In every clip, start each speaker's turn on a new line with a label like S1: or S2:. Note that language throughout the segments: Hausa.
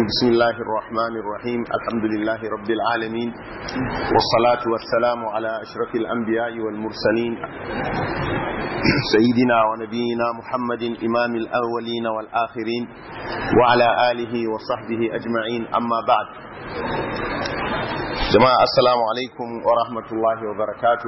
S1: بسم الله الرحمن الرحيم الحمد لله رب العالمين والصلاة والسلام على أشرف الأنبياء والمرسلين سيدنا ونبينا محمد إمام الأولين والآخرين وعلى آله وصحبه أجمعين أما بعد جماعة السلام عليكم ورحمة الله وبركاته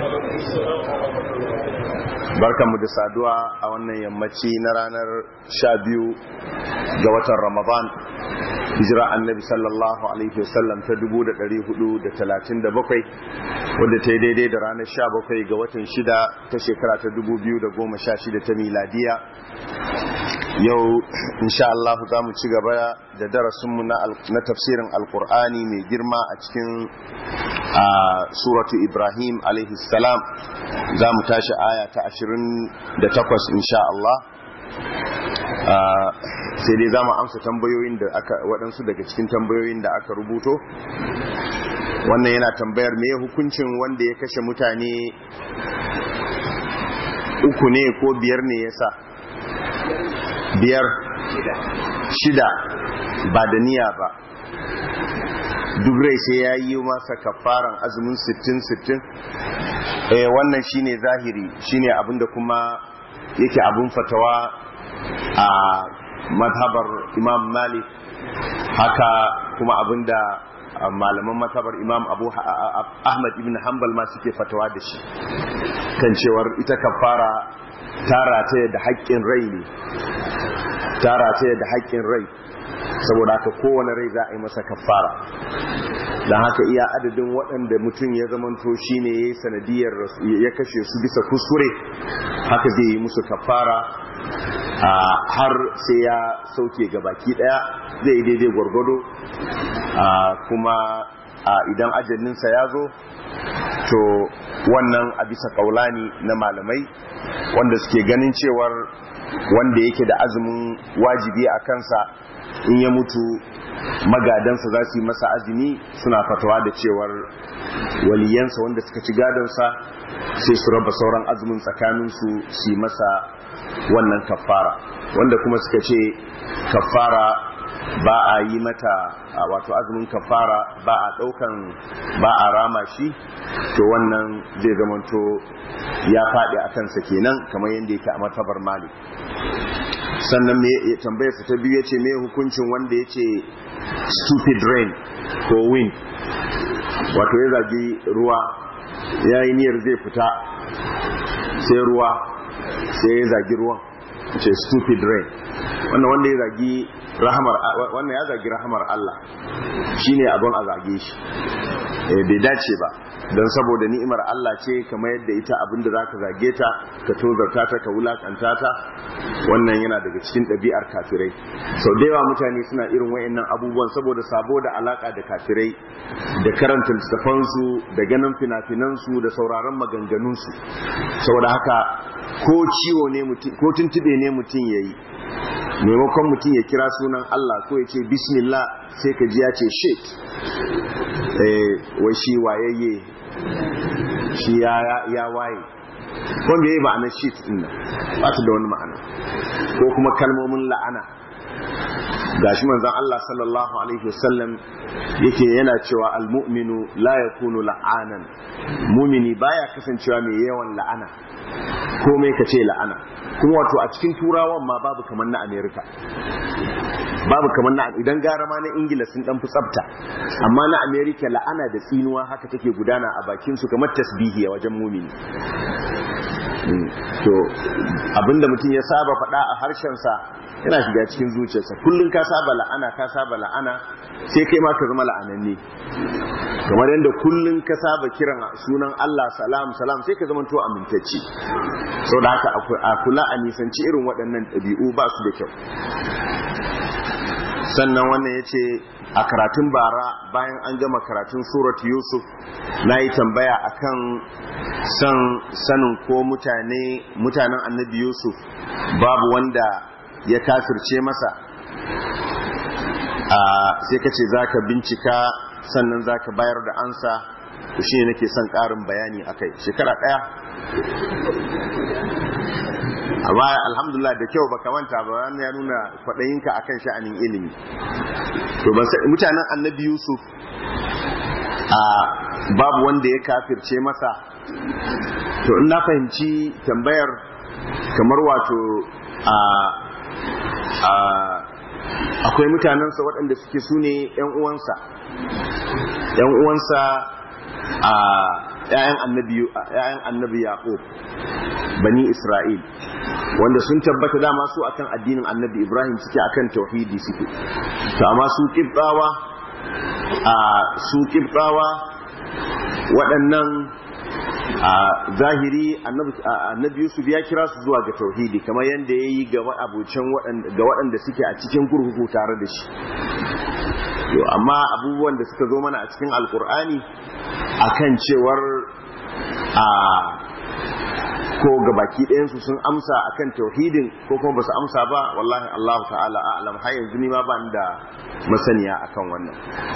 S1: barkanmu da saduwa a wannan yammaci na ranar sha biyu ga watan ramadan hijira annabi sallallahu alaihi wasallam ta 437 wadda ta yi daidai da ranar sha bakwai ga watan shida ta shekara ta 2016 ta miladiya yau insha Allah za mu ci gaba da darasinmu na tafsirin alkur'ani mai girma a cikin suratu ibrahim alaihi salam za mu tashi aya ta 28 insha Allah sai dai za mu amsa tambayoyin da aka waɗansu daga cikin tambayoyin da aka rubuto wannan yana tambayar me hukuncin wanda ya kashe mutane uku ne ko biyar ne ya sa biyar shida ba da niyya ba duk rai sai ya yi masa kafaran azumin 60-60 eh wannan shine zahiri shine abinda kuma yake abin fatawa a mazhabar imam malik haka kuma abinda malaman mazhabar imam abu ahmad ibn hanbal ma suke fatawa da shi kan cewar ita kafara tara ta da haƙƙin rai ne tara ta da haƙƙin rai saboda haka kowane rai za a yi masa kafara don haka iya adadin waɗanda mutum ya zamanto shi ne ya yi sanadiyar ya kashe su bisa kuskure haka zai yi musu kafara har sai ya sauke ga baki ɗaya zai yi daidai gwargwado kuma idan ajalinsa ya zo to wannan a bisa kaulani na malamai wanda suke ganin cewar wanda yake da azumin wajibi a kansa in ya mutu magadansa za su yi masa azumi suna fatawa da cewar waliyansa wanda suka ci gadonsa sai su raba sauran azumin tsakaninsu su yi masa wannan kafara wanda kuma suka ce kafara ba a yi mata wato azumin kafara ba a daukan ba a rama shi to wannan zai zamanto ya faɗi a kansa kenan kamar yadda yake a matabar malik sannan me tambayar ta biyu yace me hukuncin wanda yace stupid rain ko wind wato ya zagi ruwa ya yi niyyar zai fita sai ruwa sai ya zagi ruwan ce stupid rain wannan wanda ya zagi rahamar wannan ya zagi rahamar Allah shine abin a zage shi bai dace ba don saboda ni'imar Allah ce kamar yadda ita abin da zaka zage ta ka tozarta ta ka wulakanta ta wannan yana daga cikin ɗabi'ar kafirai sau da yawa mutane suna irin wayannan abubuwan saboda sabo da alaka da kafirai da karanta littafansu da ganin fina-finansu da sauraron maganganunsu saboda haka ko ciwo ne mutum ko tuntube ne mutum yayi maimakon mutum ya kira sunan Allah ko ya ce bismillah sai ka ji ya ce shit wai shi wayayye shi ya waye wanda ya yi ma'anar shit din nan ba su da wani ma'ana ko kuma kalmomin la'ana gashi manzon Allah sallallahu alaihi wasallam yake yana cewa almu'minu la yakunu la'anan mumini baya kasancewa mai yawan la'ana komai ka ce la'ana kuma wato a cikin turawan ma babu kamar na amerika babu kamar na idan gara ma na ingila sun dan fi tsafta amma na amerika la'ana da tsinuwa haka take gudana a bakin su kamar tasbihi a wajen mumini to abinda mutum ya saba faɗa a harshensa yana shiga cikin zuciyarsa kullum ka saba la'ana ka saba la'ana sai kai ma ka zama la'ananne kamar yadda kullum ka saba kiran sunan Allah salam salam sai ka zama to amintacce sau da haka a kula a nisanci irin waɗannan ɗabi'u ba su da kyau sannan wannan ya ce a karatun bara bayan an gama karatun surat yusuf na yi tambaya akan san sanin ko mutane mutanen annabi yusuf babu wanda ya kafirce masa sai ka ce za ka bincika sannan za ka bayar da ansa to shi nake son ƙarin bayani a kai shekara ɗaya amma alhamdulillah da kyau baka manta ba wannan ya nuna kwaɗayinka akan sha'anin ilimi to mutanen annabi yusuf a babu wanda ya kafirce masa to in na fahimci tambayar kamar wato a a akwai mutanensa waɗanda suke su ne ‘yan uwansa ‘yan uwansa a ‘ya'yan annabi yaƙub bani isra'il wanda sun tabbata dama su akan addinin annabi ibrahim suke akan tauhidi suke to amma su ƙibɗawa a su ƙibɗawa waɗannan a zahiri annabi yusuf ya kira su zuwa ga tauhidi kamar yadda ya yi ga waɗanda suke a cikin kurkuku tare da shi yo amma abubuwan da suka zo mana a cikin alkur'ani akan cewar a ko gabaki ɗayansu sun amsa akan tauhidin ko kuma ba su amsa ba wallahi allahu ta'ala a'lam har yanzu ni ma ba da masaniya akan wannan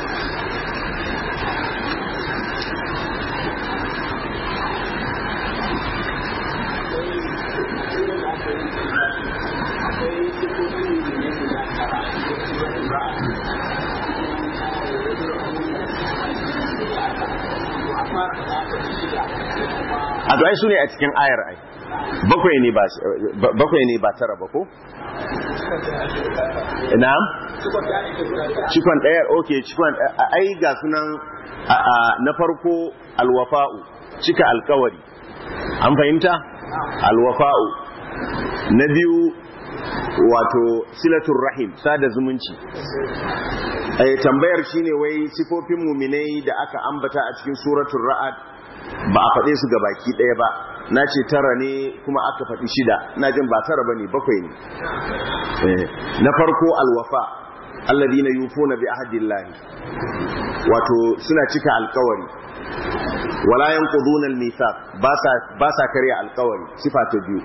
S1: a to ai su ne a cikin ayar ai bakwai ne ba bakwai ne ba tara ba ko na'am cikon ɗaya okay cikon ai ga sunan na farko alwafa'u cika alkawari an fahimta alwafa'u na biyu wato silatul rahim sada zumunci tambayar shine wai sifofin muminai da aka ambata a cikin suratul ra'ad ba a faɗe su baki ɗaya ba na ce tara ne kuma aka faɗi shida na jin ba tara ba ne bakwai ne na farko alwafa alladina yufuna bi ahdillahi wato suna cika alkawari wala yanquduna almithaq ba sa ba sa karya alkawari sifa ta biyu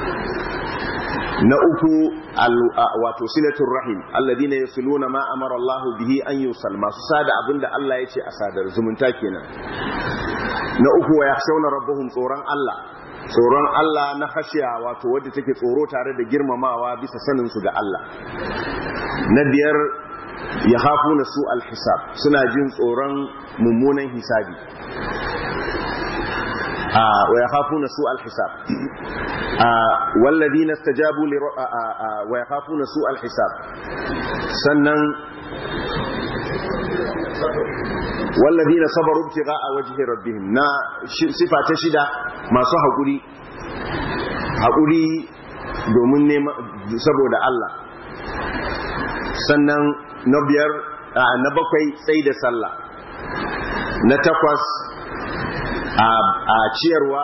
S1: na uku wato silatul rahim alladina yasiluna ma amara Allah bihi an yusal masu sada abinda Allah ya ce a sadar zumunta kenan na uku wa yakhshawna rabbahum tsoron Allah tsoron Allah na khashiya wato wadda take tsoro tare da girmamawa bisa sanin su ga Allah na biyar yakhafuna su alhisab suna jin tsoron mummunan hisabi wa yakhafuna su alhisab والذين استجابوا لر... ويخافون سوء الحساب sannan والذين صبروا ابتغاء وجه ربهم na sifa ta shida masu haƙuri haƙuri domin nema saboda Allah sannan na biyar na bakwai tsayi da sallah na takwas a ciyarwa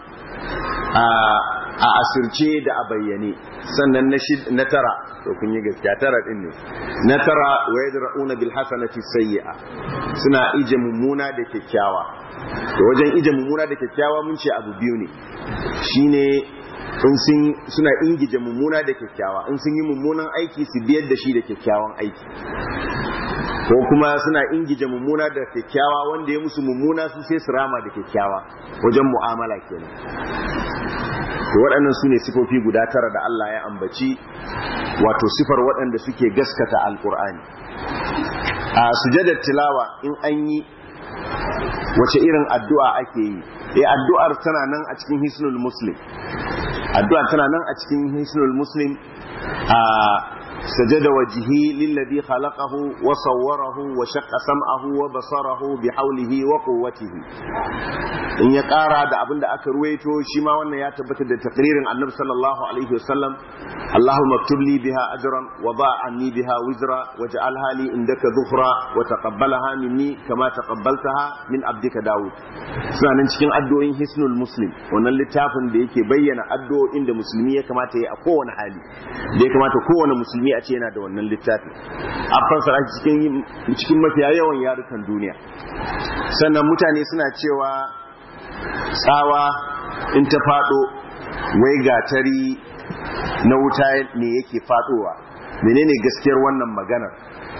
S1: a asirce da a bayyane sannan na tara to kun yi gaskiya tara din ne na tara wa yadra'una bil hasanati sayyi'a suna ije mummuna da kyakkyawa to wajen ije mummuna da kyakkyawa mun ce abu biyu ne shine in sun suna ingije mummuna da kyakkyawa in sun yi mummunan aiki su biyar da shi da kyakkyawan aiki ko kuma suna ingije mummuna da kyakkyawa wanda ya musu mummuna su sai su rama da kyakkyawa wajen mu'amala kenan to waɗannan su ne sifofi guda tara da Allah ya ambaci wato sifar waɗanda suke gaskata alkur'ani a sujadar tilawa in an yi wace irin addu'a ake yi eh addu'ar tana nan a cikin hisnul muslim addu'ar tana nan a cikin hisnul muslim a سجد وجهه للذي خلقه وصوره وشق سمعه وبصره بحوله وقوته in ya ƙara da abin da aka ruwaito shi ma wannan ya tabbatar da takririn annabi sallallahu alaihi wasallam Allahumma maktub li biha ajran wa ba anni biha wizra waj'al hali indaka dhufra wa taqabbalaha minni kama taqabbaltaha min abdika Dawud suna nan cikin addu'o'in Hisnul Muslim wannan littafin da yake bayyana addu'o'in da musulmi ya kamata ya a kowane hali da ya kamata kowane musulmi a ce yana da wannan littafi an fassara cikin cikin mafiya yawan yarukan duniya sannan mutane suna cewa tsawa in ta fado wai gatari na wuta ne yake fadowa menene gaskiyar wannan maganar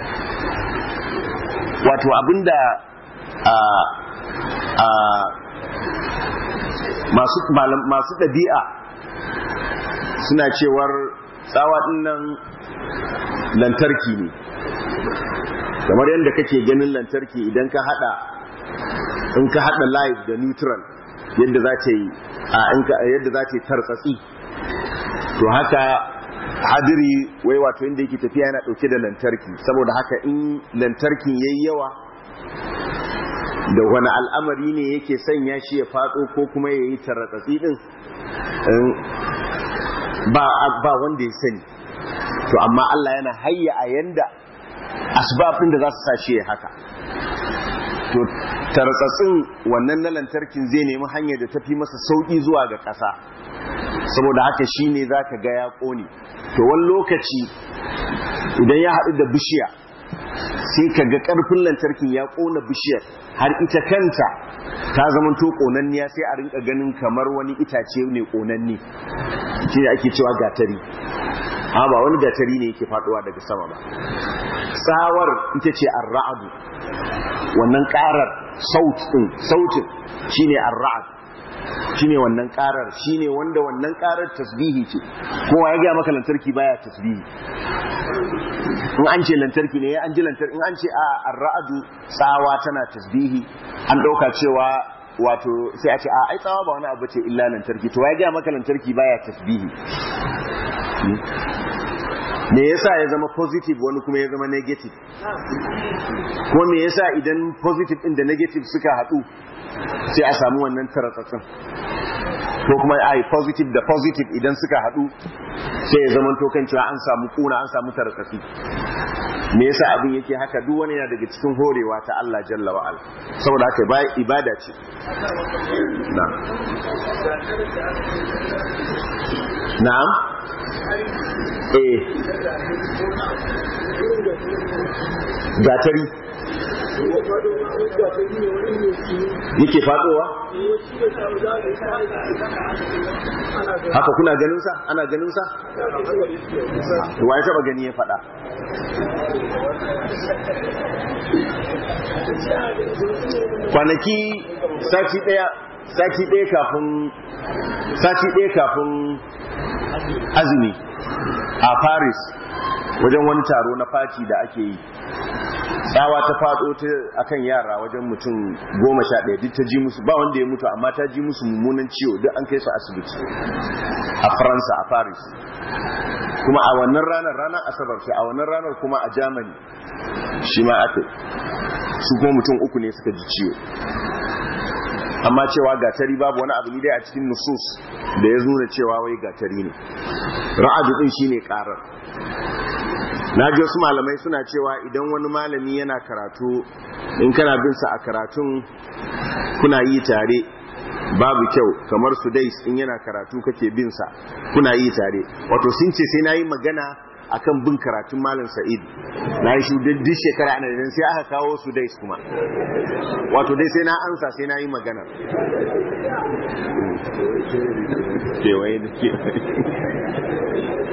S1: wato abinda a a masu masu ɗabi'a suna cewar tsawa nan lantarki ne kamar yadda kake ganin lantarki idan ka hada in ka hada live da neutral yadda za ta yi a yadda za ta yi tartsatsi to haka hadiri wai wato inda yake tafiya yana dauke da lantarki saboda haka in lantarkin yayi yawa da wani al'amari ne yake sanya shi ya fatso ko kuma ya yi tarratsatsi din ba wanda ya sani to amma Allah yana hayya a yanda asbabin da za su sa shi ya haka to tartsatsin wannan na lantarkin zai nemi hanyar da tafi masa sauki zuwa ga ƙasa saboda haka shi ne za ka ga ya ƙone to wani lokaci idan ya haɗu da bishiya sai ka ga ƙarfin lantarkin ya ƙona bishiyar har ita kanta ta zamanto ƙonanniya sai a rinka ganin kamar wani itace ne ƙonanni shi ne ake cewa gatari ha ba wani gatari ne yake faɗuwa daga sama ba tsawar ita ce arra'adu wannan ƙarar sautin shine arra'ad shine wannan karar shine wanda wannan karar tasbihi ce kowa ya gaya maka lantarki baya tasbihi in an ce lantarki ne an ji lantarki in an ce a arra'adu tsawa tana tasbihi an dauka cewa wato sai a ce a ai tsawa ba wani abu ce illa lantarki to ya gaya maka lantarki baya tasbihi me yasa ya zama positive wani kuma ya zama negative ko me yasa idan positive din da negative suka haɗu sai a samu wannan taratsatsin ko kuma ai positive da positive idan suka haɗu sai ya zama to kan cewa an samu kuna an samu taratsatsi me yasa abin yake haka duk wani yana daga cikin horewa ta Allah jalla wa ala saboda haka bai ibada ce na'am na'am eh gatari yake fadowa haka kuna ganinsa ana ganinsa wa ya taba gani ya fada kwanaki sati daya sati daya kafin sati daya kafin azumi a paris wajen wani taro na fati da ake yi tsawa ta fado ta akan yara wajen mutum goma sha ɗaya duk ta ji musu ba wanda ya mutu amma ta ji musu mummunan ciwo duk an kai su asibiti a faransa a paris kuma a wannan ranar ranar asabar ce a wannan ranar kuma a germany shi ma aka su kuma mutum uku ne suka ji ciwo amma cewa gatari babu wani abu dai a cikin nusus da ya nuna cewa wai gatari ne ra'adu din shine karar na ji wasu malamai suna cewa idan wani malami yana karatu in kana bin sa a karatun kuna yi tare babu kyau kamar su dai in yana karatu kake bin sa kuna yi tare wato sun ce sai nayi magana akan bin karatun malam sa'id na yi shi duk shekara ana idan sai aka kawo su dai kuma wato dai sai na ansa sai na yi magana kewaye da kewaye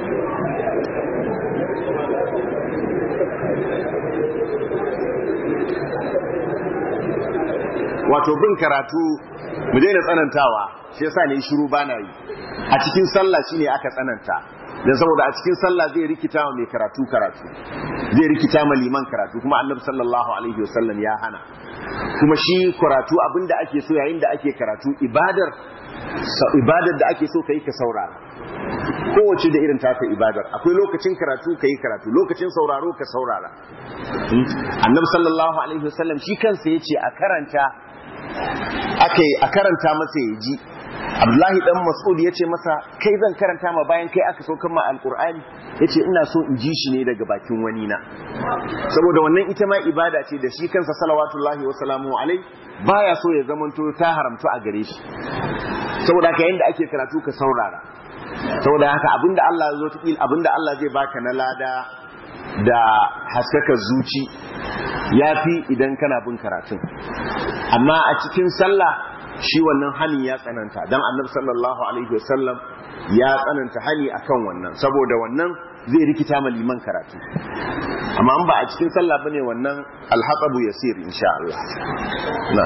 S1: wato bin karatu mu daina tsanantawa shi yasa ne shiru bana yi a cikin sallah shine aka tsananta dan saboda a cikin sallah zai rikita wa mai karatu karatu zai rikita ma liman karatu kuma annabi sallallahu alaihi wasallam ya hana kuma shi karatu abinda ake so yayin da ake karatu ibadar ibadar da ake so kai ka saurara kowace da irin taka ibadar akwai lokacin karatu kai karatu lokacin sauraro ka saurara annabi sallallahu alaihi wasallam shi kansa yace a karanta aka a karanta masa ya ji abdullahi dan mas'ud ya ce masa kai zan karanta ma bayan kai aka saukan ma alkur'ani ya ce ina so in ji shi ne daga bakin wani na saboda wannan ita ma ibada ce da shi kansa salawatullahi wa salamu alai baya so ya zamanto ta haramtu a gare shi saboda haka yanda ake karatu ka saurara saboda haka abinda Allah zo ta abinda Allah zai baka na lada da haskaka zuci yafi idan kana bin karatun amma a cikin sallah shi wannan hani ya tsananta dan annabi sallallahu alaihi wasallam ya tsananta hani akan wannan saboda wannan zai rikita ma liman karatu amma an ba a cikin sallah bane wannan alhaqabu yasir insha Allah na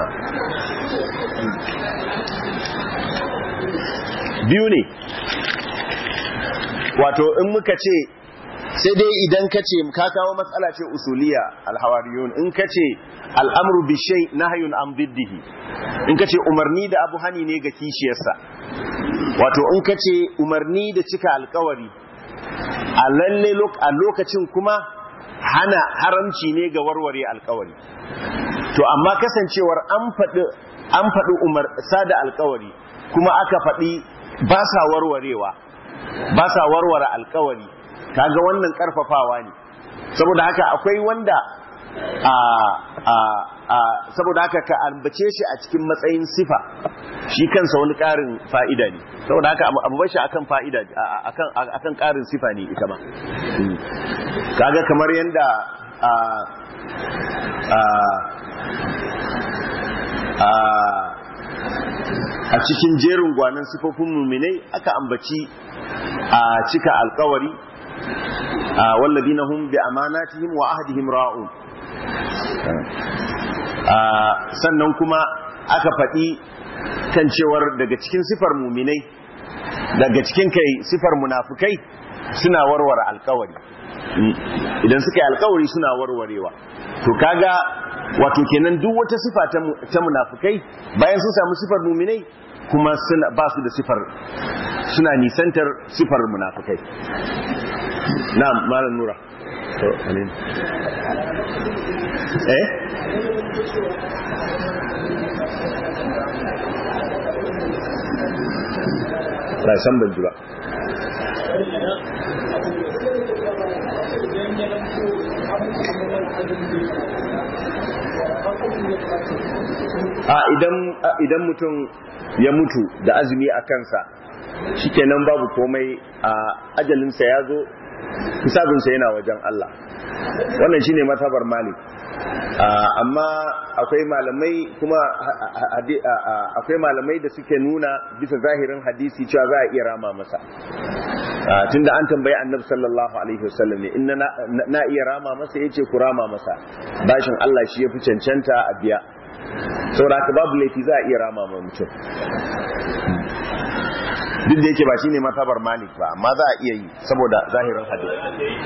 S1: biyu ne wato in muka ce sai dai idan ka ce ka kawo matsala ce usuliya alhawariyun in ka ce al'amru bi shay nahyun an diddihi in ka ce umarni da abu hani ne ga kishiyarsa wato in ka ce umarni da cika alkawari a lalle a lokacin kuma hana haramci ne ga warware alkawari to amma kasancewar an faɗi an faɗi umar sada alkawari kuma aka faɗi ba sa warwarewa ba sa warware alkawari kaga wannan karfafawa ne saboda haka akwai wanda a a a saboda haka ka ambace shi a cikin matsayin sifa shi kansa wani karin fa'ida ne saboda haka abu bashi akan fa'ida akan akan karin sifa ne ita ma kaga kamar yanda a a a a cikin jerin gwanan sifofin muminai aka ambaci a cika alkawari والذين هم بأماناتهم وعهدهم راؤون sannan kuma aka faɗi kan cewar daga cikin sifar muminai daga cikin kai sifar munafukai suna warware alkawari idan suka yi alkawari suna warwarewa to kaga wato kenan duk wata sifa ta munafukai bayan sun samu sifar muminai kuma ba su da sifar suna nisantar sifar munafukai na'am malam nura to amin eh ba san ban ji ba a idan idan mutum ya mutu da azumi a kansa shikenan babu komai a ajalinsa ya zo hisabinsa yana wajen Allah wannan shine matabar malik amma akwai malamai kuma akwai malamai da suke nuna bisa zahirin hadisi cewa za a iya rama masa tunda an tambayi annabi sallallahu alaihi wasallam ne inna na iya rama masa yace ku rama masa bashin Allah shi yafi cancanta a biya saboda haka babu laifi za a iya rama ma mutum duk da yake ba shine matabar malik ba amma za a iya yi saboda zahirin hadisi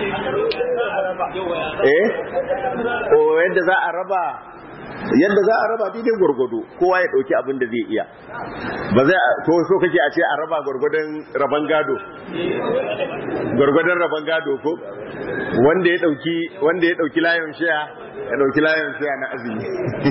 S1: eh o yadda za a raba yadda za a raba daidai gwargwado kowa ya dauki abin da zai iya ba zai to so kake a ce a raba gwargwadon raban gado gwargwadon raban gado ko wanda ya dauki wanda ya dauki layon shaya ya dauki layon shaya na azumi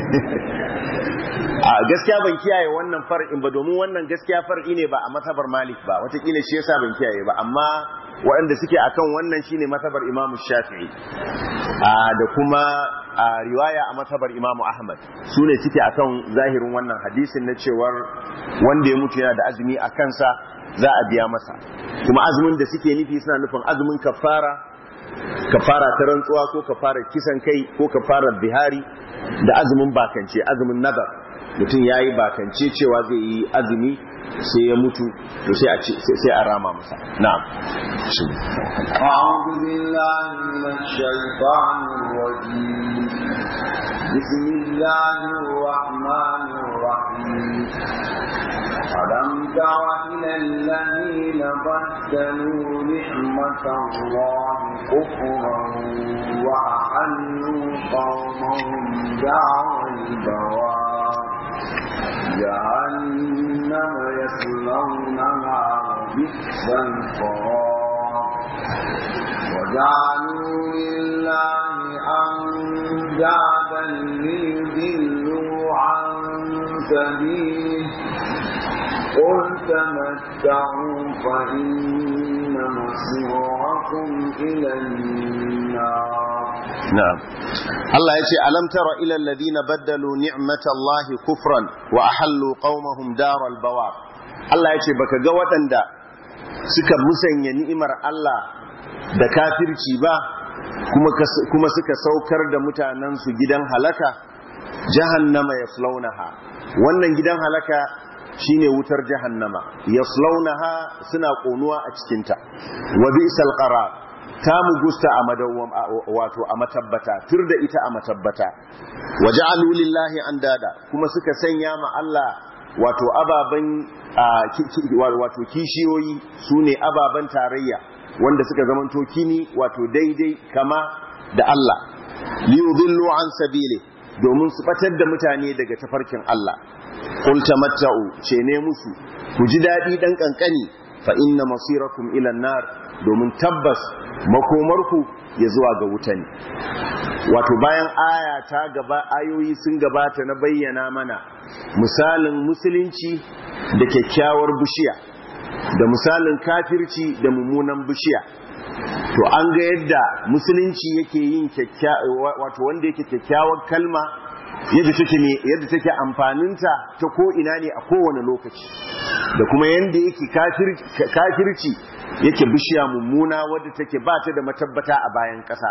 S1: a gaskiya ban kiyaye wannan far'in ba domin wannan gaskiya far'i ne ba a matabar malik ba watakila shi yasa ban kiyaye ba amma waɗanda suke akan wannan shine matabar imamu shafi'i da kuma riwaya a matabar imamu ahmad su ne suke akan zahirin wannan hadisin na cewar wanda ya mutu yana da azumi a kansa za a biya masa kuma azumin da suke nufi suna nufin azumin kafara kafara ta rantsuwa ko kafara kisan kai ko kafara bihari da azumin bakance azumin nazar mutum ya yi bakance cewa zai yi azumi sai ya mutu to sai a rama masa na'am
S2: أعوذ بالله من الشيطان الرجيم بسم الله الرحمن الرحيم ألم تر إلى الذين بدلوا نعمة الله كفرا وأحلوا قومهم دار البوار جهنم يصلونها وبئس القرار وجعلوا لله أندادا ليضلوا عن سبيله قل تمتعوا فإن مصيركم إلى النار
S1: na'am Allah ya ce alam tara ila alladhina baddalu ni'matallahi kufran wa ahallu qaumahum daral bawar Allah ya ce baka ga waɗanda suka musanya ni'imar Allah da kafirci ba kuma kuma suka saukar da mutanen su gidan halaka jahannama yaslaunaha wannan gidan halaka shine wutar jahannama yaslaunaha suna konuwa a cikinta wa bi'sal qarar ta mugusta a madawwam wato a matabbata tur da ita a matabbata waja'alu lillahi andada kuma suka sanya ma Allah wato ababan wato kishiyoyi sune ababan tarayya wanda suka zamanto kini wato daidai kama da Allah liyudillu an sabili domin su batar da mutane daga tafarkin Allah qul tamatta'u ce ne musu ku ji dadi dan kankani fa inna masirakum ila nar domin tabbas makomarku ya zuwa ga wuta ne wato bayan aya ta gaba ayoyi sun gabata na bayyana mana misalin musulunci da kyakkyawar bishiya da misalin kafirci da mummunan bishiya to an ga yadda musulunci yake yin wato wanda yake kyakkyawar kalma yadda take ne yadda take amfaninta ta ko ina ne a kowane lokaci da kuma yadda yake kafirci yake bishiya mummuna wadda take ba ta da matabbata a bayan ƙasa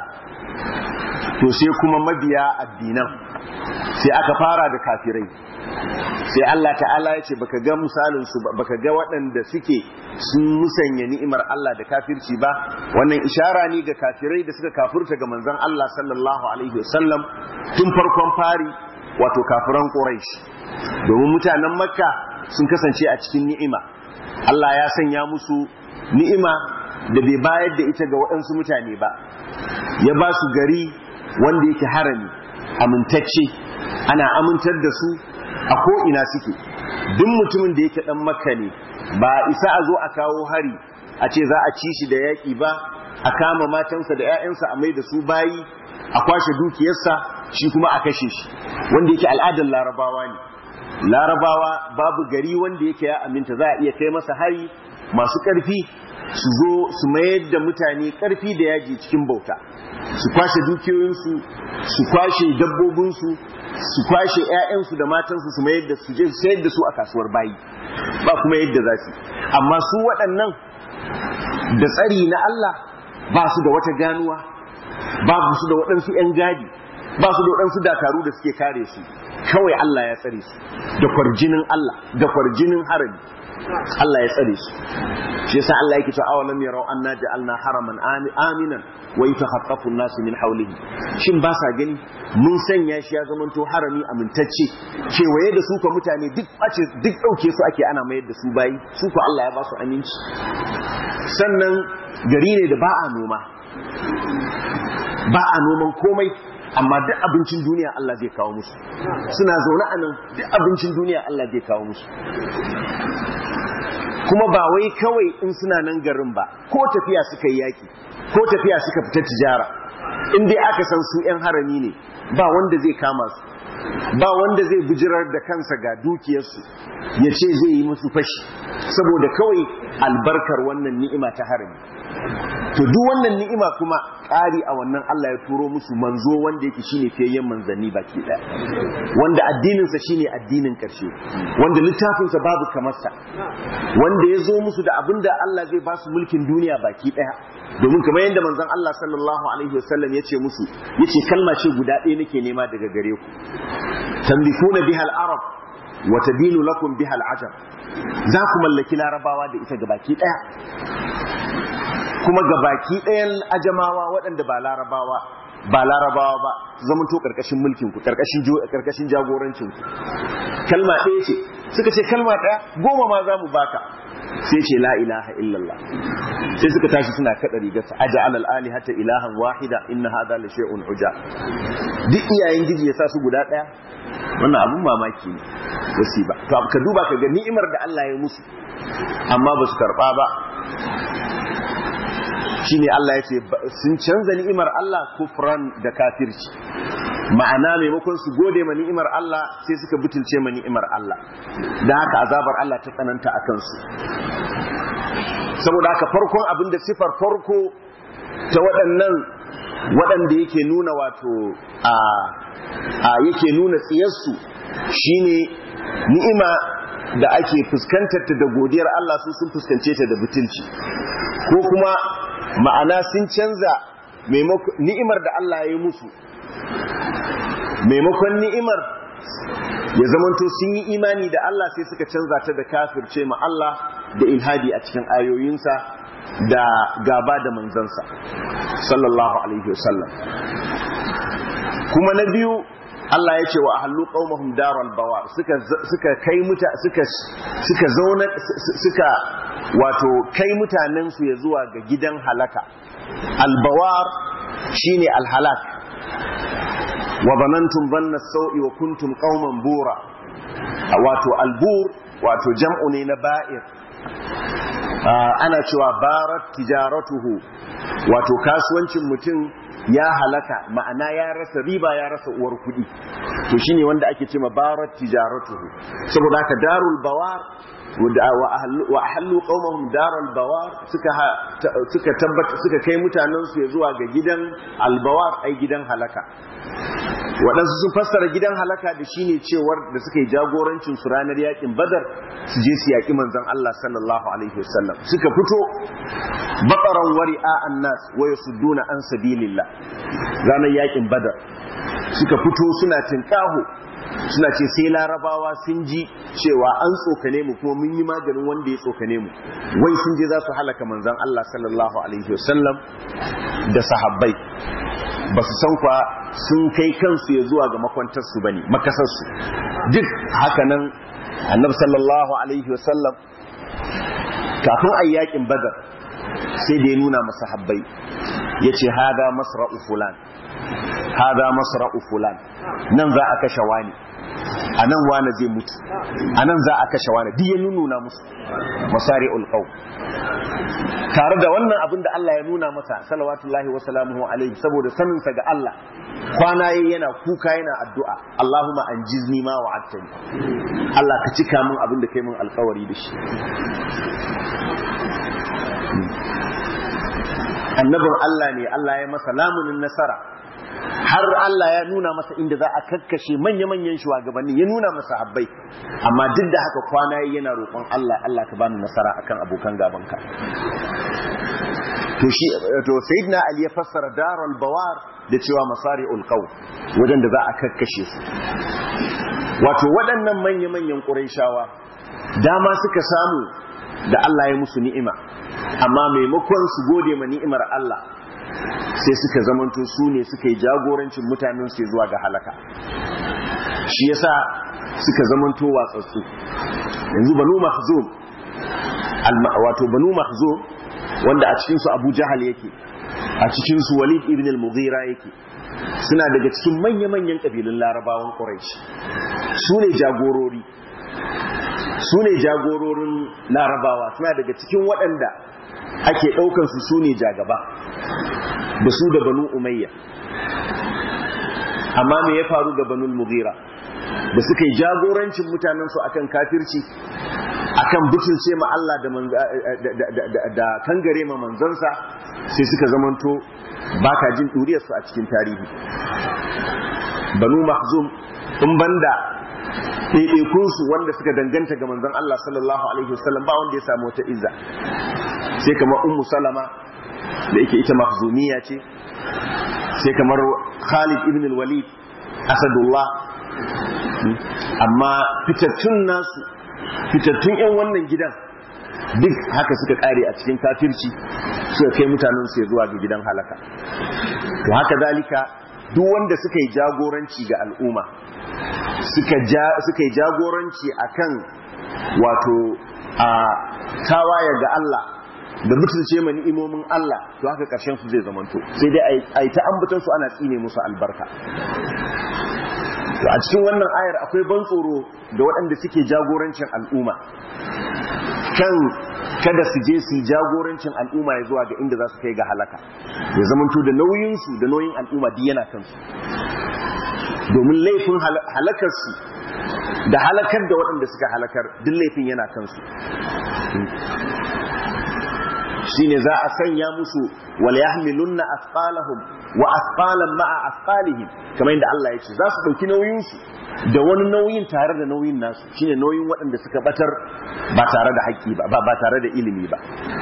S1: to sai kuma mabiya addinan sai aka fara da kafirai sai Allah ta'ala ya ce baka ga misalin su baka ga waɗanda suke sun musanya ni'imar Allah da kafirci ba wannan ishara ne ga kafirai da suka kafurta ga manzon Allah sallallahu alaihi wasallam tun farkon fari wato kafiran Quraysh domin mutanen Makka sun kasance a cikin ni'ima Allah ya sanya musu ni'ima da bai bayar da ita ga waɗansu mutane ba ya ba su gari wanda yake harami amintacce ana amintar da su a ko'ina suke duk mutumin da yake ɗan makka ne ba isa a zo a kawo hari a ce za a ci shi da yaƙi ba a kama matansa da 'ya'yansa a mai da su bayi a kwashe dukiyarsa shi kuma a kashe shi wanda yake al'adar larabawa ne larabawa babu gari wanda yake ya aminta za a iya kai masa hari masu ƙarfi su zo su mayar da mutane ƙarfi da yaji cikin bauta su kwashe dukiyoyinsu su kwashe dabbobinsu su kwashe 'ya'yansu da matansu su mayar da su je sayar da su a kasuwar bayi ba kuma yadda za su amma su waɗannan da tsari na Allah ba su da wata ganuwa ba su da waɗansu 'yan gadi ba su da waɗansu dakaru da suke kare su kawai Allah ya tsare su da kwarjinin Allah da kwarjinin harami Allah ya tsare su shi yasa Allah yake cewa awalam yarau anna ja'alna haraman aminan wa yatakhaffafu an-nasu min hawlihi shin ba sa gani mun sanya shi ya zamanto harami amintacce kewaye da su ko mutane duk bace duk dauke su ake ana mayar da su bayi su ko Allah ya ba su aminci sannan gari ne da ba a noma ba a noman komai amma duk abincin duniya Allah zai kawo musu suna zaune a nan duk abincin duniya Allah zai kawo musu kuma ba wai kawai in suna nan garin ba ko tafiya suka yi yaki ko tafiya suka fita tijara in dai aka san su 'yan harami ne ba wanda zai kama su ba wanda zai bijirar da kansa ga dukiyarsu ya ce zai yi musu fashi saboda kawai albarkar wannan ni'ima ta harami to duk wannan ni'ima kuma ƙari a wannan Allah ya turo musu manzo wanda yake shine fiyayyen manzanni baki ɗaya wanda addininsa shine addinin ƙarshe wanda littafinsa babu kamarsa wanda ya zo musu da abin da Allah zai ba su mulkin duniya baki ɗaya domin kamar yadda manzon Allah sallallahu alaihi wasallam ya ce musu ya ce kalma ce guda ɗaya nake nema daga gare ku tambifuna biha al-arab wa tadinu lakum biha al-ajab za ku mallaki larabawa da ita gabaki ɗaya kuma ga baki ɗayan ajamawa waɗanda ba larabawa ba larabawa ba zamanto ƙarƙashin mulkinku ƙarƙashin jagorancinku kalma ɗaya ce suka ce kalma ɗaya goma ma za mu baka sai ce la ilaha illallah sai suka tashi suna kaɗa rigarsa aja alal ali hatta ilahan wahida inna hada la shay'un uja duk iyayen giji ya sa su guda ɗaya wannan abun mamaki ne wasi ba to ka duba ka ga ni'imar da Allah ya musu amma ba su karɓa ba shine Allah ya ce sun canza ni'imar Allah kufran da kafirci ma'ana maimakon su gode ma ni'imar Allah sai suka butulce ma ni'imar Allah da haka azabar Allah ta tsananta a kansu saboda haka farkon abin da sifar farko ta waɗannan waɗanda yake nuna wato a a yake nuna tsiyarsu shine ni'ima da ake fuskantar ta da godiyar Allah su sun fuskance ta da butulci ko kuma ma'ana sun canza ni'imar da Allah ya yi musu maimakon ni'imar ya zamanto sun yi imani da Allah sai suka canza ta da kafirce ma Allah da ilhadi a cikin ayoyinsa da gaba da manzansa sallallahu alaihi wasallam kuma na biyu Allah ya ce wa ahallu qaumahum daral bawar suka suka kai muta suka suka zauna suka wato kai mutanen su ya zuwa ga gidan halaka albawar shine alhalak wa banantum banna sau'i wa kuntum qauman bura wato albur wato jam'u ne na ba'ir ana cewa barat tijaratuhu wato kasuwancin mutum ya halaka ma'ana ya rasa riba ya rasa uwar kuɗi to shine wanda ake ce barat tijaratuhu saboda haka darul bawar wa ahallu qaumahum daral bawar suka suka tabbata suka kai mutanen su zuwa ga gidan albawar ai gidan halaka waɗansu sun fassara gidan halaka da shine cewar da suka yi jagorancin su ranar yakin badar su je su yaƙi manzon Allah sallallahu alaihi wasallam suka fito baqaran wari'a annas wa yasudduna an sabilillah ranar yakin badar suka fito suna tinkaho suna ce sai larabawa sun ji cewa an tsokane mu kuma mun yi maganin wanda ya tsokane mu wai sun je za su halaka manzon Allah sallallahu alaihi wasallam da sahabbai ba su san kwa sun kai kansu ya zuwa ga makwantarsu ba ne makasarsu duk hakanan annab sallallahu alaihi wasallam kafin a yakin badar sai da ya nuna masa habbai ya ce hada masra'u fulan hada masra'u fulan nan za a kashe wani a nan wani zai mutu a nan za a kashe wani duk ya nuna musu masari ulqaw tare da wannan abin da Allah ya nuna masa salawatullahi wa salamuhu alaihi saboda saninsa ga Allah kwana yayi yana kuka yana addu'a Allahumma anjizni ma wa'adtani Allah ka cika min abin da kai min alkawari da shi annabin Allah ne Allah ya masa lamunin nasara har Allah ya nuna masa inda za a kakkashe manya-manyan shugabanni ya nuna masa habbai amma duk da haka kwana yana roƙon Allah Allah ka bani nasara akan abokan gabanka to shi to sayyidina Ali ya fassara darul bawar da cewa masari'ul qaw wajen da za a kakkashe su wato waɗannan manya-manyan Qurayshawa dama suka samu da Allah ya musu ni'ima amma maimakon su gode ma ni'imar Allah sai suka zamanto su ne suka yi jagorancin mutanen su zuwa ga halaka shi yasa suka zamanto watsatsu yanzu banu mahzum wato banu mahzum wanda a cikin su Abu Jahal yake a cikin su Walid ibn al-Mughira yake suna daga cikin manya-manyan kabilun Larabawan Quraysh su ne jagorori su ne jagororin Larabawa suna daga cikin waɗanda ake ɗaukar su su ne jagaba da su da banu umayya amma me ya faru ga banu mughira da suka yi jagorancin mutanen su akan kafirci akan butulce ma Allah da da kangare ma manzansa sai suka zamanto baka jin duriyar su a cikin tarihi banu mahzum in banda ɗaiɗaikunsu wanda suka danganta ga manzon Allah sallallahu alaihi wasallam ba wanda ya samu wata izza sai kamar ummu salama da yake ita mahzumiya ce sai kamar Khalid ibn al-Walid Asadullah amma fitattun nasu fitattun yan wannan gidan duk haka suka kare a cikin kafirci suka kai mutanen su zuwa ga gidan halaka to haka zalika duk wanda suka yi jagoranci ga al'umma suka yi jagoranci akan wato a tawaye ga Allah da mutunce ma ni'imomin Allah to haka karshen su zai zamanto sai dai a yi ta ambatan su ana tsine musu albarka to a cikin wannan ayar akwai ban tsoro da waɗanda suke jagorancin al'umma kan kada su je su yi jagorancin al'umma ya zuwa ga inda za su kai ga halaka ya zamanto da nauyinsu da nauyin al'umma duk yana kansu domin laifin halakarsu da halakar da waɗanda suka halakar duk laifin yana kansu shine za a sanya musu wal yahmilunna asqalahum wa asqalan ma'a asqalihim kamar yadda Allah ya ce za su dauki nauyin su da wani nauyin tare da nauyin nasu shine nauyin waɗanda suka batar ba tare da haƙƙi ba ba tare da ilimi ba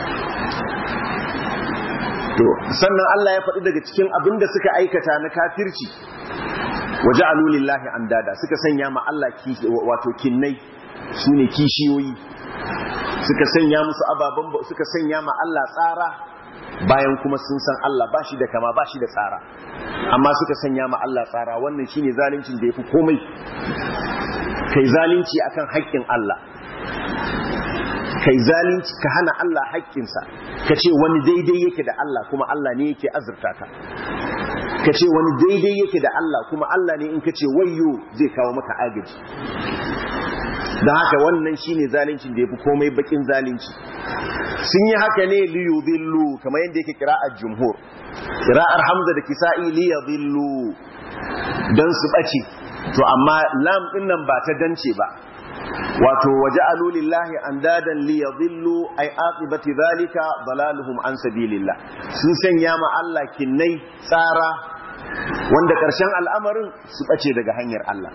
S1: to sannan Allah ya faɗi daga cikin abin da suka aikata na kafirci waja'alu lillahi andada suka sanya ma Allah wato kinnai sune kishiyoyi suka sanya musu ababen suka sanya ma Allah tsara bayan kuma sun san Allah ba shi da kama ba shi da tsara amma suka sanya ma Allah tsara wannan shine zaluncin da yafi komai kai zalunci akan haƙƙin Allah kai zalunci ka hana Allah haƙƙinsa ka ce wani daidai yake da Allah kuma Allah ne yake azurta ka ka ce wani daidai yake da Allah kuma Allah ne in ka ce wayyo zai kawo maka agaji da haka wannan shine zaluncin da yafi komai bakin zalunci sun yi haka ne liyudillu kamar yadda yake kira'ar jumhur kira'ar hamza da kisa'i liyudillu dan su bace to amma lam din nan ba ta dance ba wato waja'alu lillahi andadan liyadhillu ay aqibati dhalika dalaluhum an sabilillah sun sanya ma Allah kinnai tsara wanda karshen al'amarin su bace daga hanyar Allah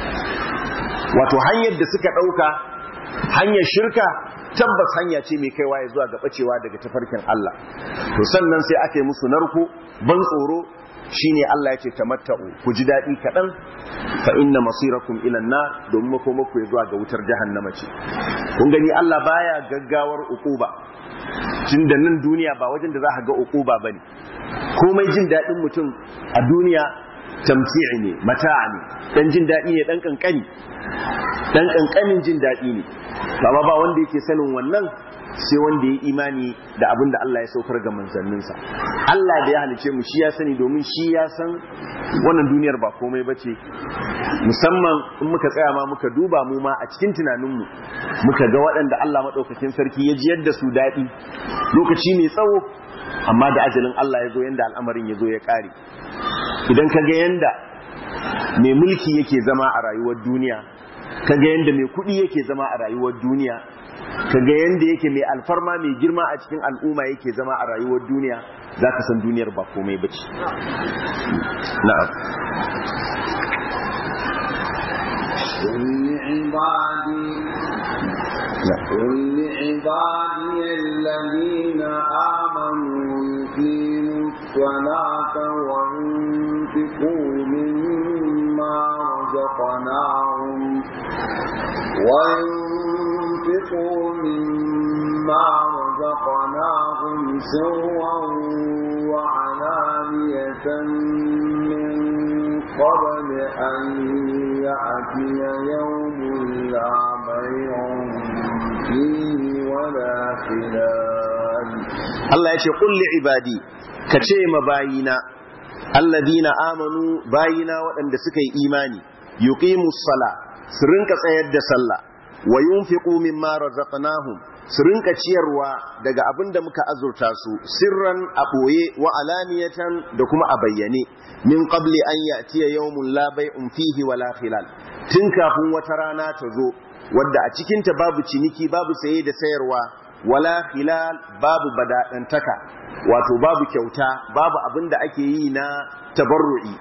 S1: wato hanyar da suka dauka hanyar shirka tabbas hanya ce mai kaiwa ya zuwa ga bacewa daga tafarkin Allah to sannan sai aka yi musu narko ban tsoro shine Allah ya ce tamatta'u ku ji daɗi kaɗan fa inna masirakum ila nar domin makomako ya zuwa ga wutar jahannama ce kun gani Allah baya gaggawar uquba tunda nan duniya ba wajen da za ka ga uquba bane komai jin daɗin mutum a duniya tamti'i ne mata'a ne dan jin daɗi ne dan kankani dan kankanin jin daɗi ne ba ba wanda yake sanin wannan sai wanda ya imani da abin da Allah ya saukar ga manzanninsa Allah da ya halice mu shi ya sani domin shi ya san wannan duniyar ba komai bace musamman in muka tsaya ma muka duba mu ma a cikin tunaninmu muka ga waɗanda Allah maɗaukakin sarki ya jiyar da su daɗi lokaci mai tsawo amma da ajalin Allah ya zo yanda al'amarin ya zo ya ƙare idan ka ga yanda mai mulki yake zama a rayuwar duniya ka ga yanda mai kuɗi yake zama a rayuwar duniya kaga yanda yake mai alfarma mai girma a cikin al'umma yake zama a rayuwar duniya za ka san duniyar ba komai ba ce na'am
S2: قل لعبادي الذين آمنوا يقيموا الصلاة وينفقوا مما رزقناهم وينفقوا مما رزقناهم سرا وعلانية من قبل أن يأتي يوم لا بيع فيه ولا خلال
S1: Allah ya ce kulli ibadi ka ce ma bayina alladina amanu bayina waɗanda suka yi imani yuqimus sala su rinka tsayar da sallah wa yunfiqu mimma razaqnahum su rinka ciyarwa daga abin da muka azurta su sirran a ɓoye wa alaniyatan da kuma a bayyane min qabli an ya'tiya yawmun la bay'un fihi wala khilal tun kafin wata rana ta zo wadda a cikin ta babu ciniki babu saye da sayarwa wala khilal babu badadantaka wato babu kyauta babu abin da ake yi na tabarru'i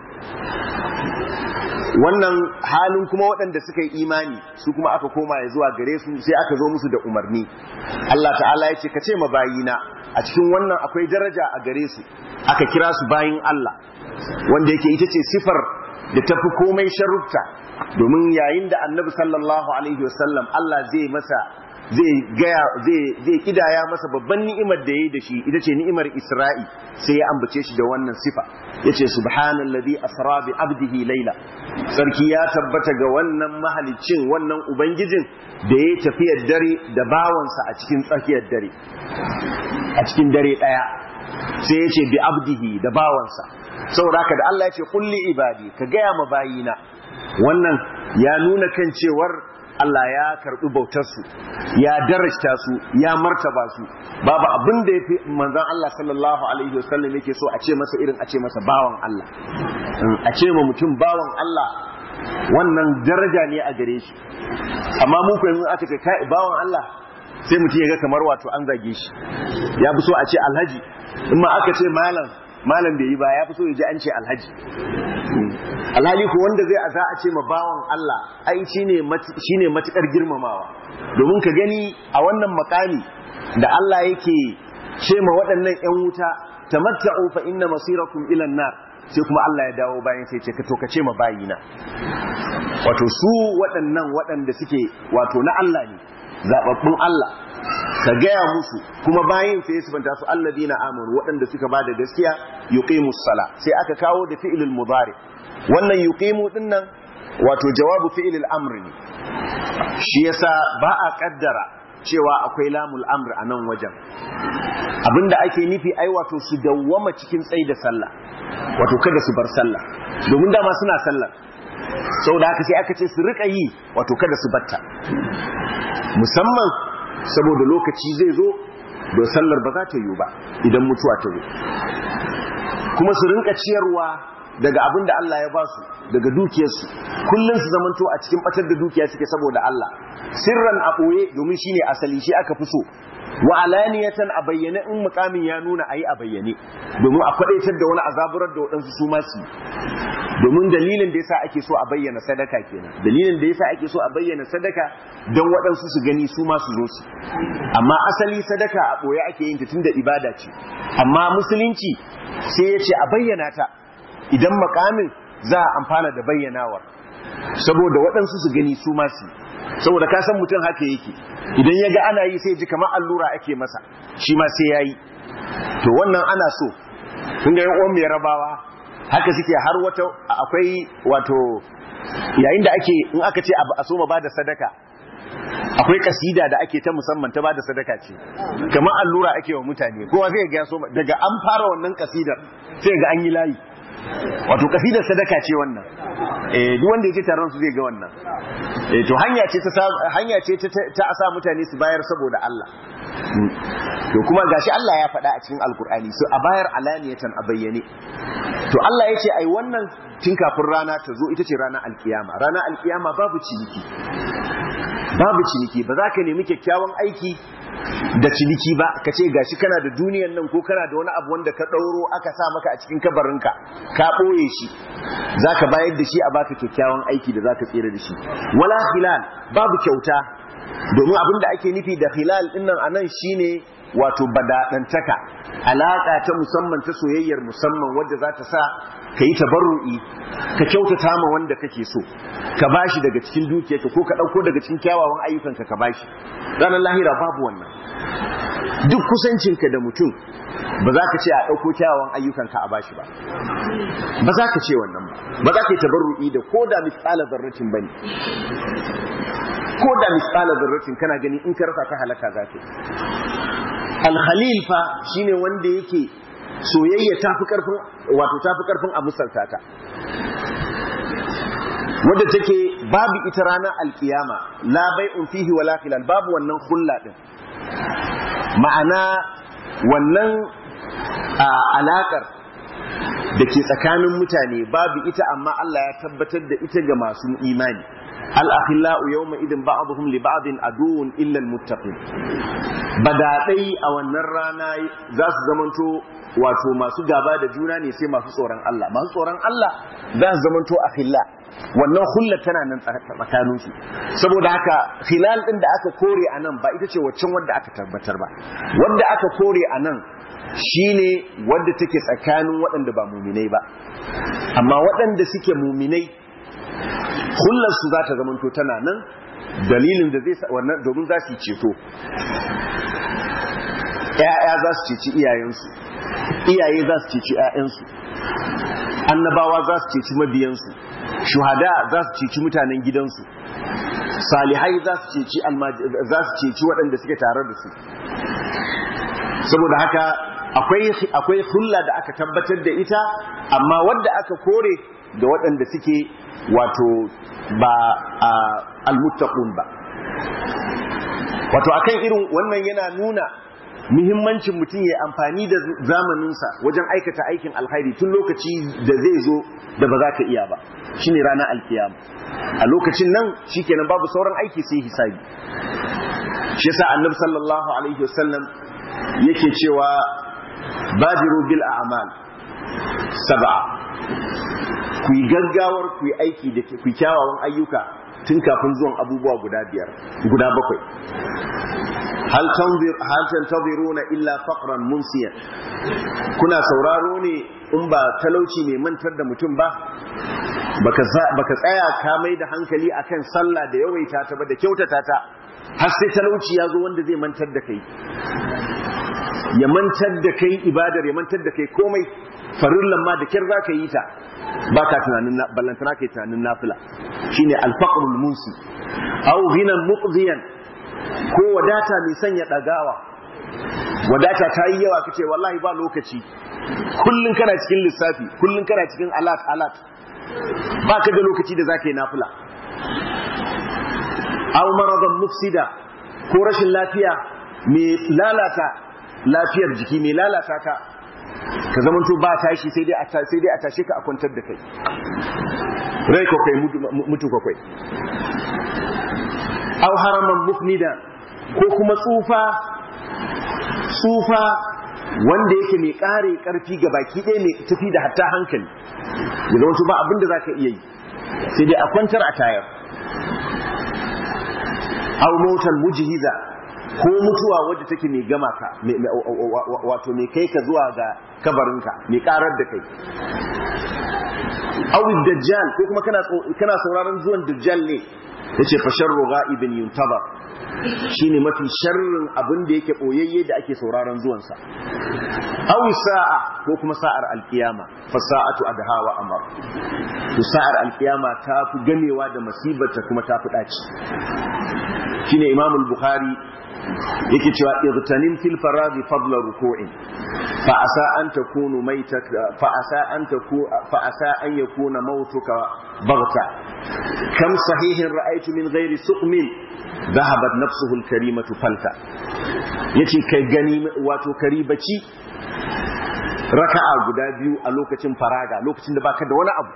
S1: wannan halin kuma waɗanda suka yi imani su kuma aka koma ya zuwa gare su sai aka zo musu da umarni Allah ta'ala ya ce ka ce bayina a cikin wannan akwai daraja a gare su aka kira su bayin Allah wanda yake ita ce sifar da tafi komai sharufta domin yayin da annabi sallallahu alaihi wasallam Allah zai masa zai gaya zai kidaya masa babban ni'imar da yayi da shi ita ce ni'imar Isra'i sai ya ambace shi da wannan sifa yace subhanallazi asra bi abdihi layla sarki ya tabbata ga wannan mahalicin wannan ubangijin da yayi tafiyar dare da bawansa a cikin tsakiyar dare a cikin dare daya sai yace bi abdihi da bawansa saboda haka da Allah yace kulli ibadi ka gaya ma bayina wannan ya nuna kan cewar Allah ya karɓi bautarsu ya darajta su ya martaba su babu abin da ya fi manzan Allah sallallahu alaihi wasallam yake so a ce masa irin a ce masa bawan Allah a ce ma mutum bawan Allah wannan daraja ne a gare shi amma mu ko yanzu aka ce kai bawan Allah sai mutum ya ga kamar wato an zage shi ya fi so a ce alhaji in ma aka ce malam malam bai yi ba ya fi so ya ji an ce alhaji alhali ko wanda zai za a ce ma bawan Allah ai shine shine matukar girmamawa domin ka gani a wannan makami da Allah yake ce ma waɗannan ƴan wuta tamatta'u fa inna masirakum ila nar sai kuma Allah ya dawo bayan sai ce ka to ka ce ma bayina wato su waɗannan waɗanda suke wato na Allah ne zababbun Allah ka gaya musu kuma bayin sai su banta su alladina amanu waɗanda suka ba da gaskiya yuqimus sala sai aka kawo da fi'ilul mudari wannan yuqimu dinnan wato jawabu fi'ilul amr ne shi yasa ba a kaddara cewa akwai lamul amr a nan wajen abinda ake nufi ai wato su dawwama cikin tsayi da sallah wato kada su bar sallah domin dama suna sallar saboda haka sai aka ce su rika yi wato kada su batta musamman saboda lokaci zai zo da sallar ba za ta yi ba idan mutuwa ta zo kuma su rinka ciyarwa daga abin da Allah ya ba su daga dukiyarsu kullum su zamanto a cikin batar da dukiya suke saboda Allah sirran a ɓoye domin shine asali shi aka fi so wa alaniyatan a bayyane in mukamin ya nuna ayi a bayyane domin a kwadaitar da wani azaburar da waɗansu su masu domin dalilin da yasa ake so a bayyana sadaka kenan dalilin da yasa ake so a bayyana sadaka don waɗansu su gani su ma su zo su amma asali sadaka a ɓoye ake yin ta tunda ibada ce amma musulunci sai ya ce a bayyana ta idan makamin za a amfana da bayyanawar saboda waɗansu su gani su ma su saboda ka san mutum haka yake idan ya ga ana yi sai ji kamar allura ake masa shi ma sai ya yi to wannan ana so kun ga yan mai rabawa haka suke har wata akwai wato yayin da ake in aka ce a so ma ba da sadaka akwai kasida da ake ta musamman ta ba da sadaka ce kamar allura ake wa mutane kowa zai ga so daga an fara wannan kasidar sai ga an yi layi wato kasidar sadaka ce wannan eh duk wanda yake taron su zai ga wannan eh to hanya ce ta hanya ce ta asa mutane su bayar saboda Allah to kuma gashi Allah ya faɗa a cikin alkur'ani so a bayar alaniyatan a bayyane to Allah ya ce ai wannan tun kafin rana ta zo ita ce ranar alkiyama ranar alkiyama babu ciniki babu ciniki ba za ka nemi kyakkyawan aiki da ciniki ba ka ce gashi kana da duniyan nan ko kana da wani abu wanda ka ɗauro aka sa maka a cikin kabarinka ka ɓoye shi za ka bayar da shi a baka kyakkyawan aiki da za ka tsere da shi wala hilal babu kyauta domin abin da ake nufi da hilal ɗinnan a nan shine wato badaɗantaka alaƙa ta musamman ta soyayyar musamman wadda za ta sa ka yi tabarru'i ka kyautata ma wanda kake so ka bashi daga cikin dukiyarka ko ka ɗauko daga cikin kyawawan ayyukanka ka bashi ranar lahira babu wannan duk kusancinka da mutum ba za ka ce a ɗauko kyawawan ayyukanka a bashi ba ba za ka ce wannan ba ba za ka yi tabarru'i da ko da misala zarratin ba ne ko da misala zarratin kana gani in ka rasa ta halaka za ka alkhalil fa shine wanda yake soyayya tafi karfin wato tafi karfin a musalta ta wanda take babu ita ranar alkiyama la bai'un fihi wala khilal babu wannan hulla din ma'ana wannan alakar da ke tsakanin mutane babu ita amma Allah ya tabbatar da ita ga masu imani al-akhillau yawma idin ba'dhum li ba'din aduwwun illa al-muttaqin badadai a wannan rana za su zamanto wato masu gaba da juna ne sai masu tsoron Allah masu tsoron Allah za su zamanto akhilla wannan hulla tana nan tsakanin su saboda haka hilal din da aka kore a nan ba ita ce waccan wadda aka tabbatar ba wadda aka kore a nan shine wadda take tsakanin waɗanda ba muminai ba amma waɗanda suke muminai hullar su za ta zamanto tana nan dalilin da zai wannan domin za su ceto ‘ya'ya za su ceci iyayensu iyaye za su ceci ‘ya'yansu annabawa za su ceci mabiyansu shuhada za su ceci mutanen gidansu salihai za su ceci waɗanda suke tare da su saboda haka akwai hulla da aka tabbatar da ita amma wadda aka kore da waɗanda suke wato ba almuttaqun ba wato akan irin wannan yana nuna muhimmancin mutum ya amfani da zamaninsa wajen aikata aikin alkhairi tun lokaci da zai zo da ba za ka iya ba shine ranar alkiyama a lokacin nan shikenan babu sauran aiki sai hisabi shi yasa annabi sallallahu alaihi wasallam yake cewa badiru bil a'mal sab'a ku yi gaggawar ku yi aiki da ku kyawawan ayyuka tun kafin zuwan abubuwa guda biyar guda bakwai hal tantaziruna illa faqran munsiyan kuna sauraro ne in ba talauci ne mantar da mutum ba baka tsaya ka mai da hankali akan sallah da yawaita ta ba da kyautata ta har sai talauci ya zo wanda zai mantar da kai ya mantar da kai ibadar ya mantar da kai komai farillan ma da kyar za ka yi ta ba ka tunanin ballantana ka yi tunanin nafila shine alfaqrul munsi aw ghinan muqdiyan ko wadata mai sanya dagawa wadata ta yi yawa kace wallahi ba lokaci kullun kana cikin lissafi kullun kana cikin alat alat ba ka da lokaci da zaka yi nafila aw maradan mufsida ko rashin lafiya mai lalata lafiyar jiki mai lalata ka ka zama to ba tashi sai dai a sai dai a tashe ka a kwantar da kai rai ko kai mutu ko kai aw haraman mufnida ko kuma tsufa tsufa wanda yake mai kare karfi ga baki ɗaya mai tafi da hatta hankali ya zama to ba abin da zaka iya yi sai dai a kwantar a tayar aw mautan mujhiza ko mutuwa wadda take mai gama ka wato mai kai ka zuwa ga kabarinka mai karar da kai aw dajjal ko kuma kana kana sauraron zuwan dajjal ne yace fa sharru ghaibin yuntaba shine mafi sharrin abin da yake boyayye da ake sauraron zuwan sa aw sa'a ko kuma sa'ar alkiyama fa sa'atu adha wa amar to sa'ar alkiyama ta fi gamewa da masibarta kuma ta fi daci shine imam al-bukhari yake cewa irtanim fil faradi fadla ruku'in fa asa an takunu maitak fa asa an taku fa asa an yakuna mautuka baghta kam sahihin ra'aytu min ghairi suqmin dhahabat nafsuhu al-karimatu falta yace kai gani wato karibaci raka'a guda biyu a lokacin faraga lokacin da baka da wani abu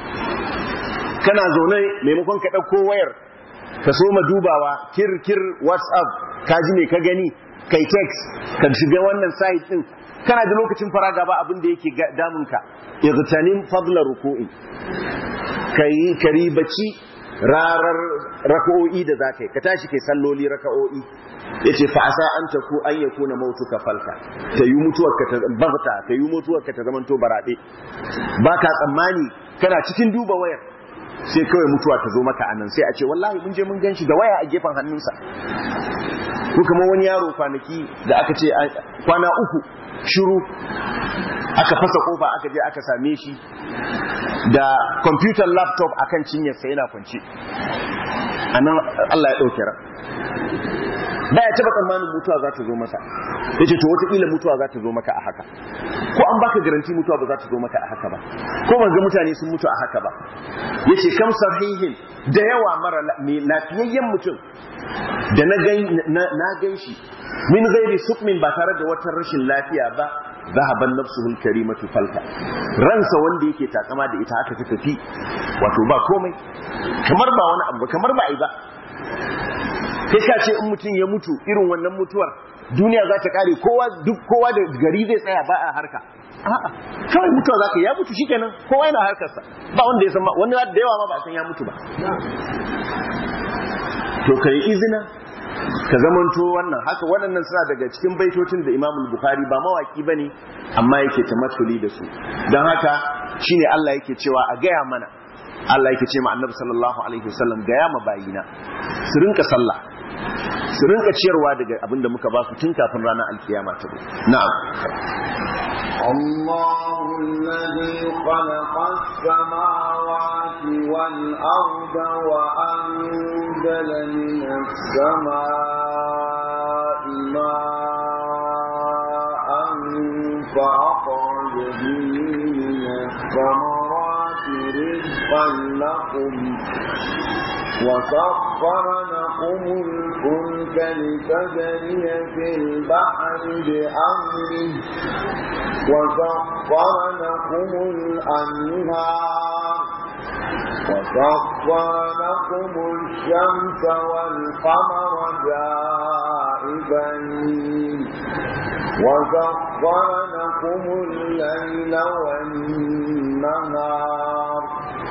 S1: kana zaune maimakon ka dauko wayar ka so ma dubawa kirkir whatsapp ka ji me ka gani kai text ka shiga wannan site din kana da lokacin faraga ba abin da yake damun ka igtanim fadla ruku'i kai karibaci rarar raka'o'i da zakai ka tashi kai salloli raka'o'i yace fa asa an taku an yakuna mautuka falka ta yi mutuwar ka ta bagta ta yi mutuwar ka ta zamanto barade baka tsammani kana cikin duba wayar sai kawai mutuwa ta zo maka anan sai a ce wallahi mun je mun gan shi da waya a gefen hannunsa ko kamar wani yaro kwanaki da aka ce kwana uku shiru aka fasa kofa aka je aka same shi da computer laptop akan cinyarsa yana kwance anan Allah ya ɗauke ran baya taba tsammanin mutuwa za ta zo masa ya ce to wataƙila mutuwa za ta zo maka a haka ko an baka garanti mutuwa ba za ta zo maka a haka ba ko ban ga mutane sun mutu a haka ba ya ce kam sahihin da yawa mara mai lafiyayyen mutum da na gan shi min gairi sukmin ba tare da wata rashin lafiya ba zahaban nafsuhul karimatu falka ransa wanda yake takama da ita haka ta tafi wato ba komai kamar ba wani abu kamar ba ai ba kai ka ce in mutum ya mutu irin wannan mutuwar duniya za ta kare kowa duk kowa da gari zai tsaya ba a harka a'a kawai mutuwa za ka ya mutu shikenan kowa yana harkarsa ba wanda ya san wani da yawa ma ba san ya mutu ba to kai izina ka zamanto wannan haka waɗannan suna daga cikin baitocin da Imam Bukhari ba mawaki bane amma yake tamassuli da su don haka shine Allah yake cewa a gaya mana Allah yake ce ma Annabi sallallahu alaihi wasallam gaya ma bayina su rinka sallah su rinka ciyarwa daga abinda muka ba su tun kafin ranar alkiyama ta zo na'am
S2: الله الذي خلق السماوات والأرض وأنزل من السماء ماء فأخرج به من الثمرات رزقا لكم وسخر لكم الفلك لتجري في البحر بأمره وسخر لكم الأنهار وسخر لكم الشمس والقمر دائبين وسخر لكم الليل والنهار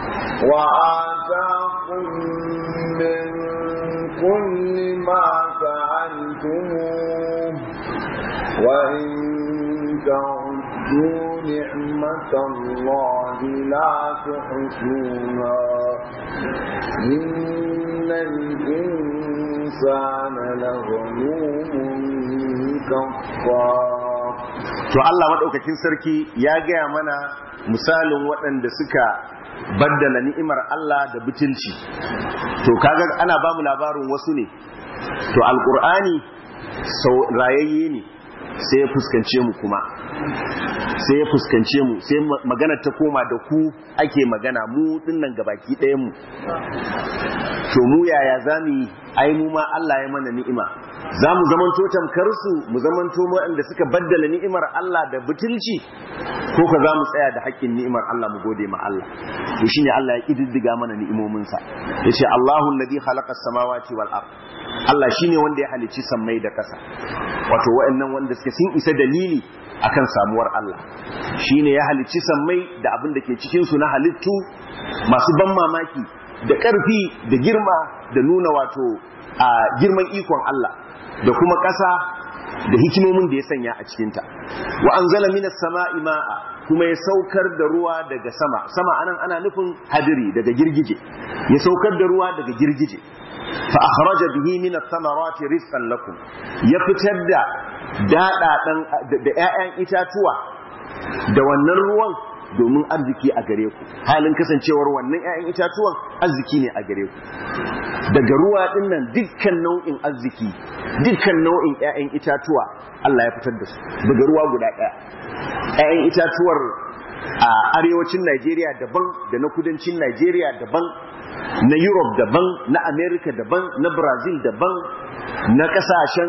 S2: وآتاكم من كل ما سألتموه وإن تعدوا نعمة الله لا تحصوها إن الإنسان الإنسان لظلوم كفار
S1: to Allah madaukakin sarki ya gaya mana misalin waɗanda suka baddala ni'imar Allah da butulci to kaga ana ba mu labarin wasu ne to alqur'ani sau rayayye ne sai ya fuskance mu kuma sai ya fuskance mu sai magana ta koma da ku ake magana mu dinnan gabaki ɗayan mu to mu yaya zamu yi ai mu ma Allah ya mana ni'ima za mu zamanto tamkar su mu zamanto waɗanda suka baddala ni'imar Allah da butulci ko ka za mu tsaya da haƙƙin ni'imar Allah mu gode ma Allah to shine Allah ya kididdiga mana ni'imominsa yace Allahu alladhi khalaqa as-samawati wal ard Allah shine wanda ya halicci sammai da ƙasa wato waɗannan wanda suke sun isa dalili akan samuwar Allah shine ya halicci sammai da abin da ke cikin su na halittu masu ban mamaki da ƙarfi da girma da nuna wato a girman ikon Allah da kuma ƙasa da hikimomin da ya sanya a cikinta wa anzala minas sama'i ma'a kuma ya saukar da ruwa daga sama sama anan ana nufin hadiri daga girgije ya saukar da ruwa daga girgije fa akhraja bihi min ath-thamarati rizqan lakum ya fitar da dadadan da ƴaƴan itatuwa da wannan ruwan domin arziki a gare ku halin kasancewar wannan ƴaƴan itatuwan arziki ne a gare ku daga ruwa din nan dukkan nau'in arziki dukkan nau'in ƴaƴan itatuwa Allah ya fitar da su daga ruwa guda ɗaya ƴaƴan itatuwar a arewacin Najeriya daban da na kudancin Najeriya daban na Europe daban na America daban na Brazil daban na kasashen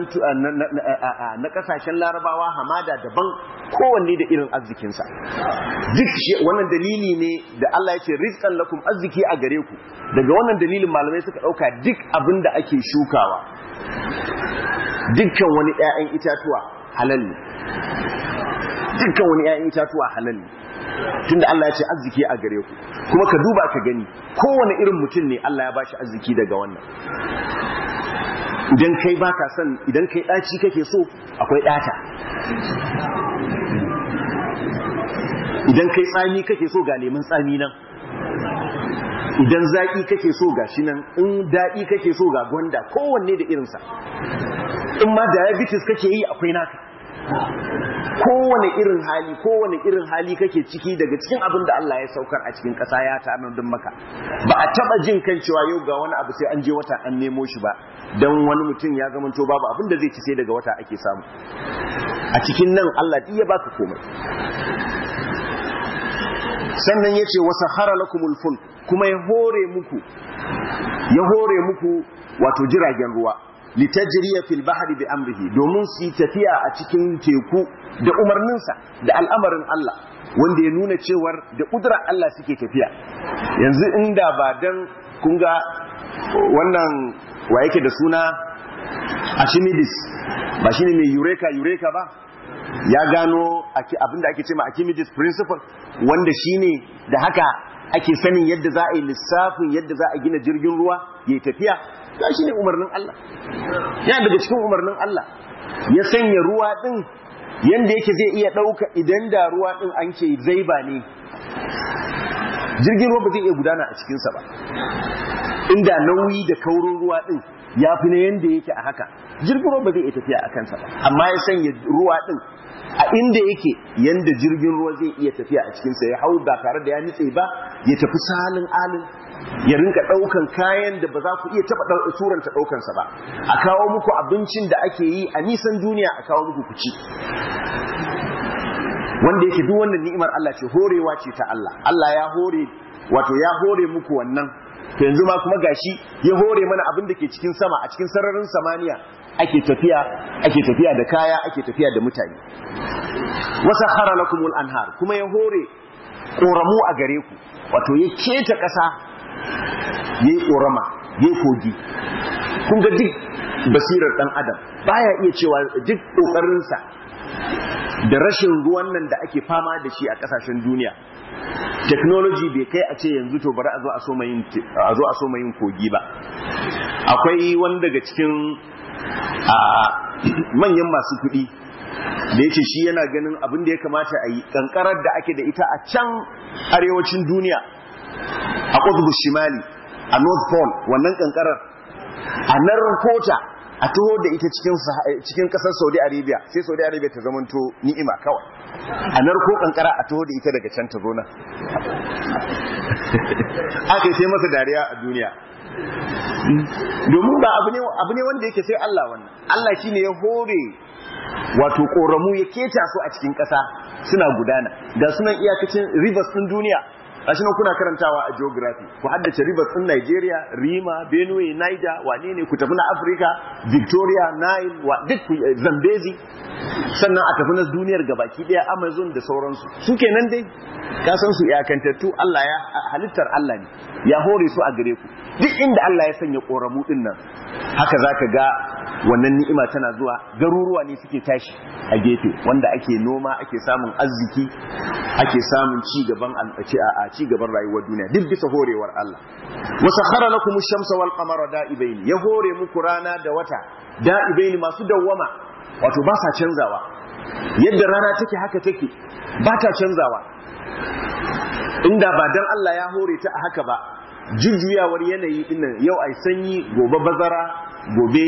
S1: na kasashen larabawa hamada daban kowanne da irin arzikinsa duk wannan dalili ne da Allah ya ce rizqan lakum arziki a gare ku daga wannan dalilin malamai suka dauka duk abin da ake shukawa dukkan wani ƴaƴan itatuwa halal ne dukkan wani ƴaƴan itatuwa halal ne tunda Allah ya ce arziki a gare ku kuma ka duba ka gani kowane irin mutum ne Allah ya bashi arziki daga wannan idan kai baka son idan kai daci kake so akwai data idan kai tsami kake so ga lemun tsami nan idan zaki kake so ga shi nan in daɗi kake so ga gwanda kowanne da irinsa in ma diabetes kake yi akwai naka kowane irin hali kowane irin hali kake ciki daga cikin abin da Allah ya saukar a cikin ƙasa ya tanadin maka ba a taba jin kan cewa yau ga wani abu sai an je wata an nemo shi ba dan wani mutum ya zamanto babu abin da zai ci sai daga wata ake samu a cikin nan Allah duk ya baka komai sannan yace wasakhara lakumul fulk kuma ya hore muku ya hore muku wato jiragen ruwa litajriya fil bahri bi amrihi domin su tafiya a cikin teku da umarninsa da al'amarin Allah wanda ya nuna cewar da kudrar Allah suke tafiya yanzu inda ba dan kun ga wannan wa yake da suna Archimedes ba shine mai eureka eureka ba ya gano abinda ake ce ma Archimedes principle wanda shine da haka ake sanin yadda za a yi lissafin yadda za a gina jirgin ruwa ya tafiya ga shi ne umarnin Allah yana daga cikin umarnin Allah ya sanya ruwa ɗin yadda yake zai iya ɗauka idan da ruwa ɗin an ce zaiba ne jirgin ruwa ba zai iya gudana a cikinsa ba inda nauyi da kaurin ruwa ɗin ya fi na yadda yake a haka jirgin ruwa ba zai iya tafiya a kansa ba amma ya sanya ruwa ɗin a inda yake yanda jirgin ruwa zai iya tafiya a cikinsa ya hau ba tare da ya nitse ba ya tafi salin alin ya rinka ɗaukan kayan da ba za ku iya taɓa turanta ɗaukansa ba a kawo muku abincin da ake yi a nisan duniya a kawo muku ku ci wanda yake duk wannan ni'imar Allah ce horewa ce ta Allah Allah ya hore wato ya hore muku wannan to yanzu ma kuma gashi ya hore mana abin da ke cikin sama a cikin sararin samaniya ake tafiya ake tafiya da kaya ake tafiya da mutane wasa khara lakumul anhar kuma ya hore koramu a gare ku wato ya keta ƙasa yayi korama yayi kogi kun ga duk basirar dan adam baya iya cewa duk kokarinsa da rashin ruwan nan da ake fama da shi a kasashen duniya technology bai kai a ce yanzu to bari a zo a so yin a zo a so yin kogi ba akwai wani daga cikin a manyan masu kuɗi da yake shi yana ganin abin da ya kamata a yi kankarar da ake da ita a can arewacin duniya a kutubu shimali a north pole wannan kankarar a narkota a taho da ita cikin kasar saudi arabia sai saudi arabia ta zamanto ni'ima kawai a narko kankara a taho da ita daga can ta zona aka yi sai masa dariya a duniya domin ba abu ne wanda yake sai allah wannan allah shine ya hore wato koramu ya keta su a cikin kasa suna gudana ga sunan iyakacin rivers din duniya gashi nan kuna karantawa a geography ku haddace rivers din Nigeria Rima Benue Niger wane ne ku tafi na Africa Victoria Nile wa duk Zambezi sannan a tafi na duniyar gabaki daya Amazon da sauransu su kenan dai ka san su iyakantattu Allah ya halittar Allah ne ya hore su a gare ku duk inda Allah ya sanya koramu din nan haka zaka ga wannan ni'ima tana zuwa garuruwa ne suke tashi a gefe wanda ake noma ake samun arziki ake samun ci gaban a ci gaban rayuwar duniya duk bisa horewar Allah wa sakhara lakum ash-shamsa wal qamara da'ibain ya hore muku rana da wata da'ibain masu dawwama wato ba sa canzawa yadda rana take haka take ba ta canzawa inda ba dan Allah ya hore ta a haka ba jujjuyawar yanayi dinnan yau ai sanyi gobe bazara gobe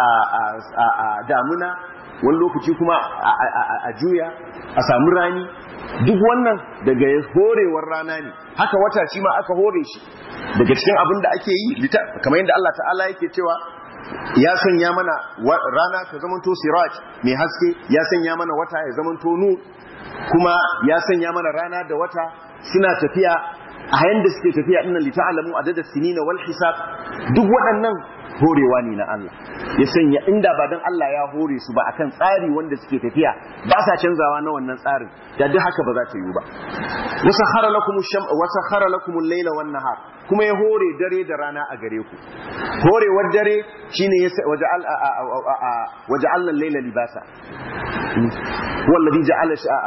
S1: a damuna wani lokaci kuma a juya a samu rani duk wannan daga horewar rana ne haka wata shi ma aka hore shi daga cikin abin da ake yi kamar yadda Allah ta'ala yake cewa ya sanya mana rana ta zamanto siraj mai haske ya sanya mana wata ya zamanto nur kuma ya sanya mana rana da wata suna tafiya a yayin da suke tafiya dinnan li ta'lamu adada sinina wal hisab duk waɗannan horewa ne na Allah ya sanya inda ba dan Allah ya hore su ba akan tsari wanda suke tafiya ba sa canzawa na wannan tsarin da duk haka ba za ta yi ba wasakhara lakum sham wasakhara lakum al-layla wan nahar kuma ya hore dare da rana a gare ku horewar dare shine ya waja'al waja'alna al-layla libasa هو الذي جعل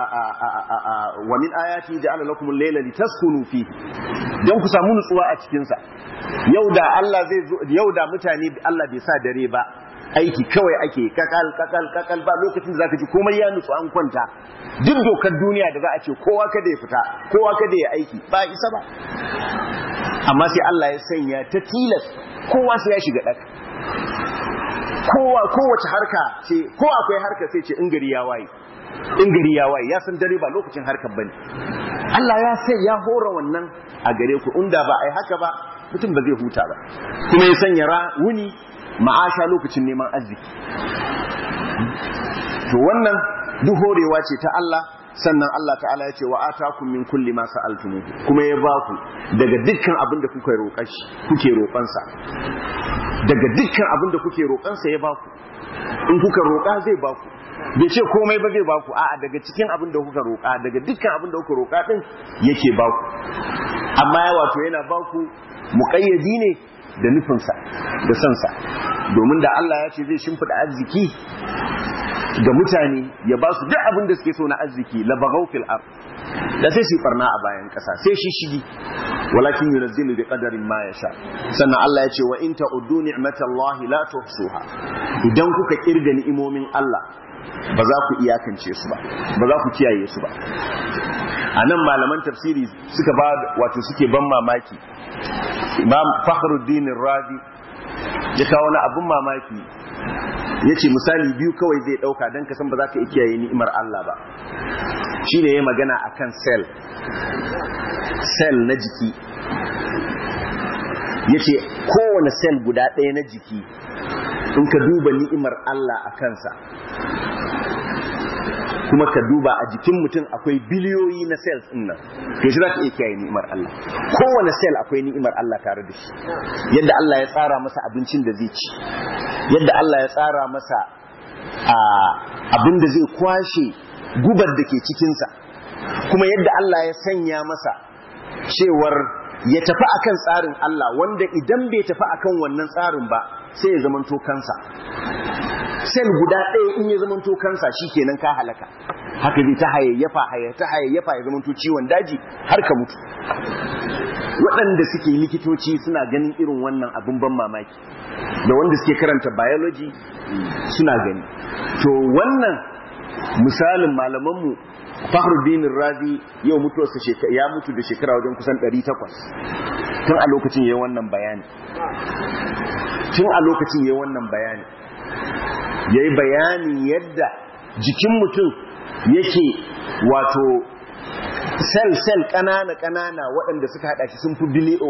S1: ومن آياته جعل لكم الليل لتسكنوا فيه don ku samu nutsuwa a cikin sa yau da Allah zai zo yau da mutane Allah bai sa dare ba aiki kawai ake kakal kakal kakal ba lokacin da zaka ji komai ya nutsu an kwanta duk dokar duniya da za a ce kowa kada ya fita kowa kada ya aiki ba isa ba amma sai Allah ya sanya ta tilas kowa sai ya shiga daka kowa kowace harka ce ko akwai harka sai ce in gari ya waye in gari ya waye ya san dare ba lokacin harkar bane Allah ya sai ya hora wannan a gare ku inda ba ai haka ba mutum ba zai huta ba kuma ya sanya ra wuni ma'asha lokacin neman arziki to wannan duk horewa ce ta Allah sannan Allah ta'ala ya ce wa atakum min kulli ma sa'altum kuma ya ba ku daga dukkan abin da kuka roƙa shi kuke roƙansa daga dukkan abin da kuke roƙansa ya ba ku in kuka roƙa zai ba ku bai ce komai ba zai ba ku a'a daga cikin abin da kuka roƙa daga dukkan abin da kuka roƙa din yake ba ku amma ya wato yana ba ku muƙayyadi ne da nufinsa da sansa domin da Allah ya ce zai shimfiɗa arziki ga mutane ya ba su duk abin da suke so na arziki la bagaw fil ard da sai su farna a bayan kasa sai shi shigi walakin yunzilu bi qadarin ma yasha sannan Allah ya ce wa in ta'uddu ni'matallahi la tuhsuha idan kuka kirga ni'imomin Allah ba za ku iyakance su ba ba za ku kiyaye su ba a nan malaman tafsiri suka ba wato suke ban mamaki imam fakhruddin razi ya kawo wani abun mamaki ya ce misali biyu kawai zai ɗauka don kasan ba za ka kiyaye ni'imar Allah ba shi ne ya magana a kan sel sel na jiki ya ce kowane sel guda ɗaya na jiki in ka duba ni'imar Allah a kansa kuma ka duba a jikin mutum akwai biliyoyi na cells ɗin nan to shi za ka iya kiyaye ni'imar Allah kowane cell akwai ni'imar Allah tare da shi yadda Allah ya tsara masa abincin da zai ci yadda Allah ya tsara masa abin da zai kwashe gubar da ke cikinsa kuma yadda Allah ya sanya masa cewar ya tafi akan tsarin Allah wanda idan bai tafi akan wannan tsarin ba sai ya zamanto kansa sel guda ɗaya in ya zamanto kansa kenan ka halaka haka zai ta hayayyafa ta hayayyafa ya zamanto ciwon daji har ka mutu waɗanda suke likitoci suna ganin irin wannan abin ban mamaki da wanda suke karanta biology suna gani to wannan misalin malamanmu Fakhruddin Razi yau mutuwarsa ya mutu da shekara wajen kusan 800 tun a lokacin yayin wannan bayani tun a lokacin yayin wannan bayani yayi bayani yadda jikin mutum yake wato sel-sel ƙanana-ƙanana waɗanda suka haɗa shi sun fi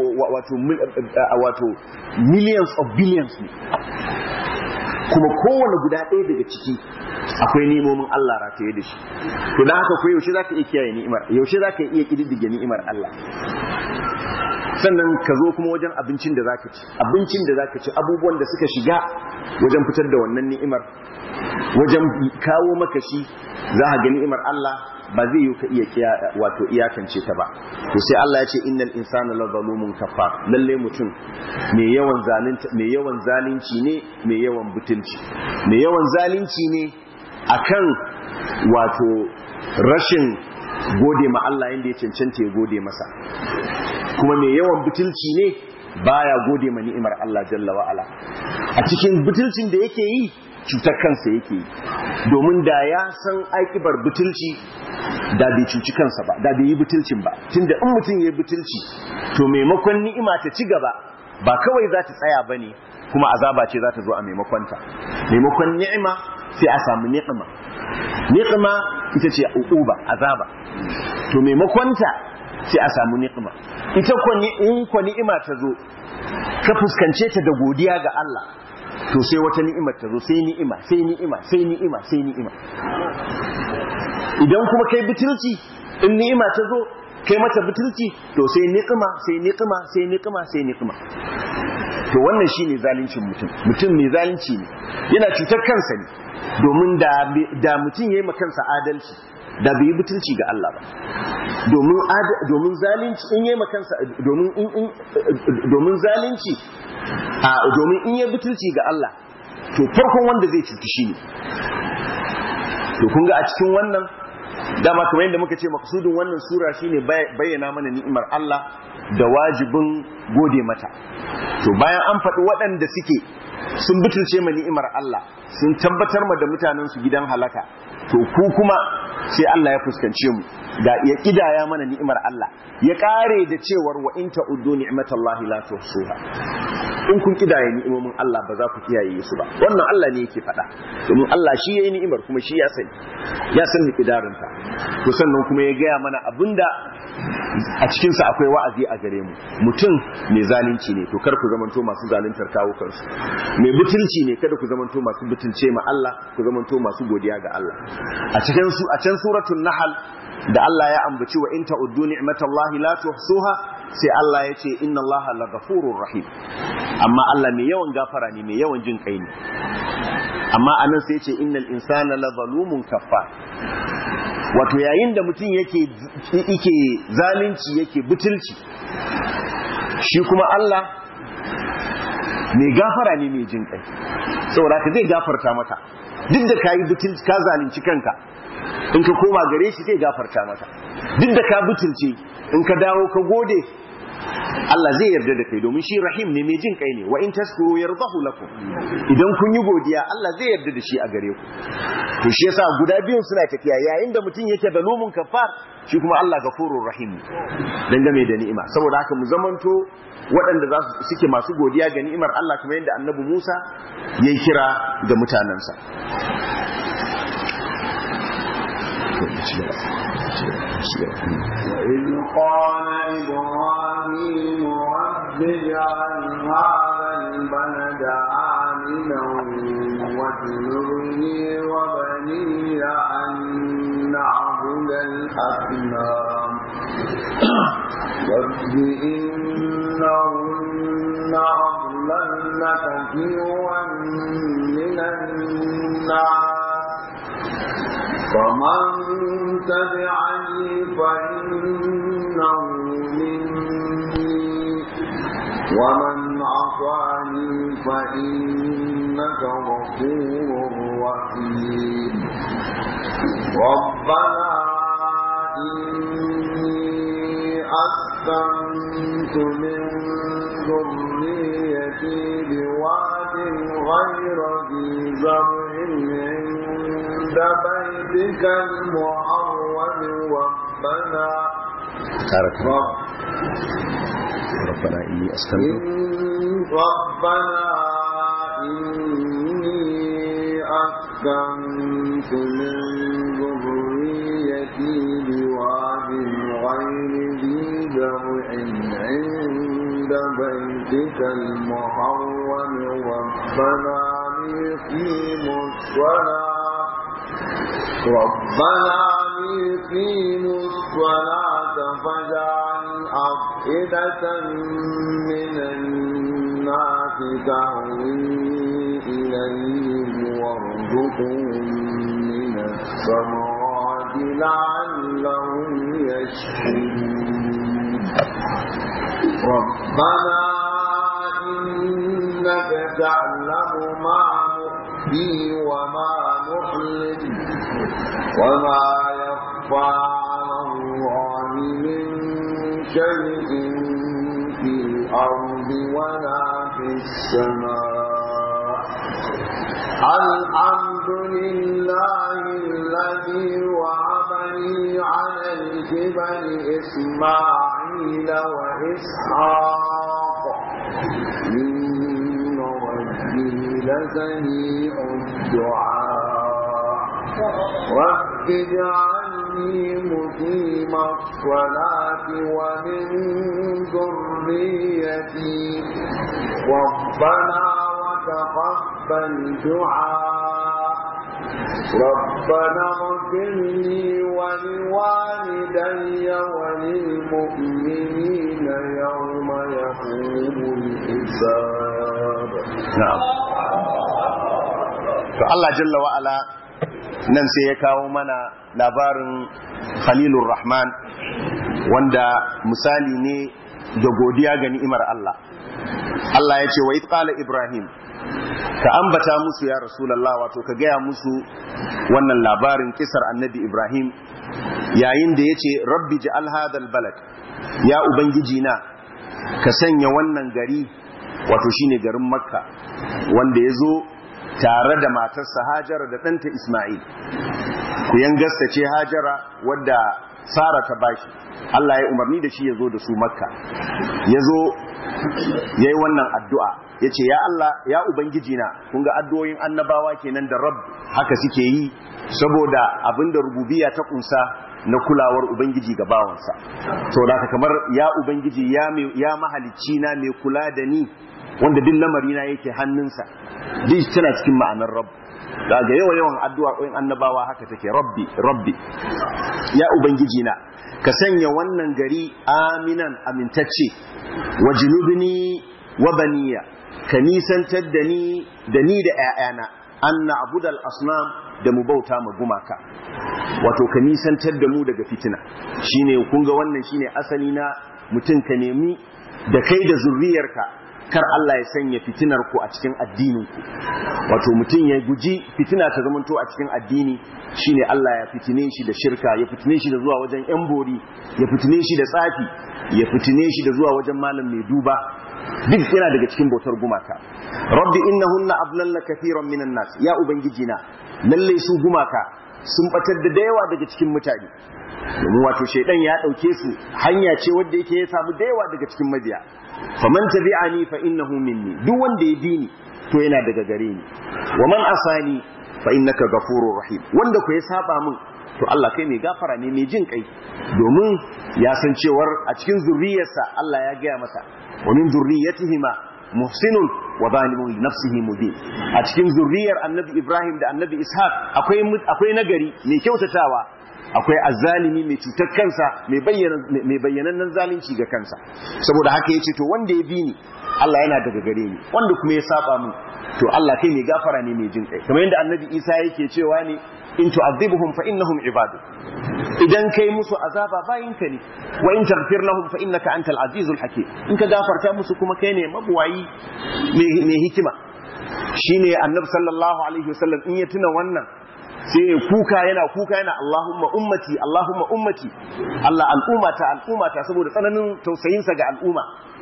S1: wato millions of billions ne kuma kowane guda ɗaya daga ciki akwai nemomin Allah rataye da shi to da haka ko yaushe za ka iya kiyaye ni'imar yaushe za ka iya ƙididdige ni'imar Allah sannan ka zo kuma wajen abincin da zaka ci abincin da zaka ci abubuwan da suka shiga wajen fitar da wannan ni'imar wajen kawo maka shi za ka ga ni'imar Allah ba zai yi ka iya wato iyakance ta ba to sai Allah ya ce innal insana la zalumun kafar lalle mutum mai yawan zalunci mai yawan zalunci ne mai yawan butulci mai yawan zalunci ne akan wato rashin gode ma Allah yanda ya cancanta ya gode masa kuma mai yawan butulci ne baya gode ma ni'imar Allah jalla wa ala a cikin butulcin da yake yi cutar kansa yake yi domin da ya san aikibar butulci da bai cuci kansa ba da bai yi butulcin ba tunda in mutum ya yi butulci to maimakon ni'ima ta ci gaba ba kawai za ta tsaya ba ne kuma azaba ce za ta zo a maimakonta maimakon ni'ima sai a samu ni'ima ni'ima ita ce uquba azaba to maimakonta sai a samu ni'ima ita ko in ko ni'ima ta zo ka fuskance ta da godiya ga Allah to sai wata ni'imar ta zo sai ni'ima sai ni'ima sai ni'ima sai ni'ima idan kuma kai butulci in ni'ima ta zo kai mata butulci to sai ni'ima sai ni'ima sai ni'ima sai ni'ima to wannan shine zalincin mutum mutum mai zalunci ne yana cutar kansa ne domin da da mutum yayi kansa adalci da bai yi butulci ga Allah ba domin domin zalunci in yayi kansa domin in domin zalunci a domin in yayi butulci ga Allah to farkon wanda zai cuci shi ne to kun ga a cikin wannan dama kamar yadda muka ce maksudin wannan sura shine bayyana mana ni'imar Allah da wajibin gode mata to bayan an faɗi waɗanda suke sun butulce ma ni'imar Allah sun tabbatar ma da mutanen su gidan halaka to ku kuma sai Allah ya fuskance mu da ya kidaya mana ni'imar Allah ya kare da cewar wa in ta'uddu ni'matallahi la tuhsuha in kun kidaye ni'imomin Allah ba za ku kiyaye su ba wannan Allah ne yake faɗa domin Allah shi yayi ni'imar kuma shi ya sani ya san miqdarin ta to sannan kuma ya gaya mana abinda a cikin sa akwai wa'azi a gare mu mutum mai zalunci ne to kar ku zamanto masu zaluntar kawo kansu mai butulci ne kada ku zamanto masu butulce ma Allah ku zamanto masu godiya ga Allah a cikin su a can suratul nahl da Allah ya ambaci wa in ta'uddu ni'matallahi la tuhsuha sai Allah ya ce inna Allaha laghafurur rahim amma Allah mai yawan gafara ne mai yawan jin kai ne amma anan sai ya ce innal insana la zalumun kaffar wato yayin da mutum yake yake zalunci yake butulci shi kuma Allah mai gafara ne mai jin kai saboda ka zai gafarta maka duk da kayi butulci ka zalunci kanka in ka koma gare shi zai gafarta maka duk da ka butulce in ka dawo ka gode Allah zai yarda da kai domin shi rahim ne mai jin kai ne wa in taskuru yardahu lakum idan kun yi godiya Allah zai yarda da shi a gare ku to shi yasa guda biyun suna tafiya yayin da mutum yake da lumun kafar shi kuma Allah gafurur rahim dangane da ni'ima saboda haka mu zamanto waɗanda za su suke masu godiya ga ni'imar Allah kamar yadda Annabi Musa yayi kira ga mutanansa
S2: وإذ قال إبراهيم رب اجعل هذا البلد آمنا واجنبني وبني أن نعبد الأصنام رب إنهن أضللن كثيرا من الناس فمن تبعني فإنه مني ومن عصاني فإنك غفور رحيم ربنا إني أسكنت من ذريتي بواد غير ذي زرع عند بيتك المحرم ربنا رب
S1: rabbana inni askantu
S2: ربنا إني أسكنت من ذريتي بواد غير ذي زرع عند بيتك المحرم ربنا ليقيموا الصلاة ربنا ليقيموا الصلاة فاجعل أفئدة من الناس تهوي إليهم وارزقهم من الثمرات لعلهم يشكرون ربنا إنك تعلم ما نخفي وما نعلن وما يخفى على الله من شيء في الأرض ولا في السماء الحمد لله الذي وهبني على الجبل إسماعيل وإسحاق إن ربي لسميع الدعاء رب اجعلني مقيم الصلاة ومن ذريتي ربنا وتقبل دعاء ربنا اغفر لي ولوالدي وللمؤمنين يوم يقوم الحساب
S1: na'am to Allah jalla wa ala nan sai ya kawo mana labarin Khalilur Rahman wanda misali ne da godiya ga ni'imar Allah Allah ya ce wa qala Ibrahim ka ambata musu ya Rasulullah wato ka gaya musu wannan labarin kisar annabi Ibrahim yayin da ya ce rabbi ja'al hadal balad ya ubangiji na ka sanya wannan gari wato shine garin makka wanda ya zo tare da matarsa hajara da ɗanta ismail ku gasta ce hajara wadda sara ta bashi allah ya umarni da shi ya zo da su makka ya zo ya yi wannan addu'a ya ce ya allah ya ubangiji na kun ga addu'o'in annabawa kenan da rab haka suke yi saboda abinda rububiya ta kunsa na kulawar ubangiji ga bawansa to da kamar ya ubangiji ya mahalicci na mai kula da ni wanda duk lamari na yake hannunsa duk tana cikin ma'anar rabb daga yawa yawan addu'o'in annabawa haka take rabbi rabbi ya ubangiji na ka sanya wannan gari aminan amintacce wa junubni wa baniya ka nisantar da ni da ni da ƴaƴana an na'budal asnam da mu bauta ma gumaka wato ka nisantar da mu daga fitina shine kun ga wannan shine asali na mutum ka nemi da kai da zurriyarka kar Allah ya sanya fitinar ku a cikin addinin ku wato mutum ya guji fitina ta zamanto a cikin addini shine Allah ya fitine shi da shirka ya fitine shi da zuwa wajen yan bori ya fitine shi da tsafi ya fitine shi da zuwa wajen malam mai duba duk yana daga cikin bautar gumaka rabbi innahunna adlalla kathiran minan nas ya ubangiji na lalle su gumaka sun batar da yawa daga cikin mutane domin wato shaidan ya dauke su hanya ce wanda yake ya samu da yawa daga cikin mabiya faman tabi'ani fa innahu minni duk wanda ya bi ni to yana daga gare ni wa man asani fa innaka ghafurur rahim wanda ku ya saba min to Allah kai mai gafara ne mai jin kai domin ya san cewar a cikin zurriyarsa Allah ya gaya masa wa min zurriyatihima muhsinun wa zalimun li nafsihi mubin a cikin zurriyar annabi Ibrahim da annabi Ishaq akwai akwai nagari mai kyautatawa akwai azzalimi mai cutar kansa mai bayyana mai bayyanannen zalunci ga kansa saboda haka yace to wanda ya bi ni Allah yana daga gare ni wanda kuma ya saba mu to Allah kai mai gafara ne mai jin kai kamar yadda annabi Isa yake cewa ne in tu'adhibuhum fa innahum ibadu idan kai musu azaba bayinka ne wa in taghfir lahum fa innaka antal azizul hakim in ka gafarta musu kuma kai ne mabuwayi mai hikima shine annabi sallallahu alaihi wasallam in ya tuna wannan sai kuka yana kuka yana Allahumma ummati Allahumma ummati Allah al'ummata al'ummata saboda tsananin tausayinsa ga al'umma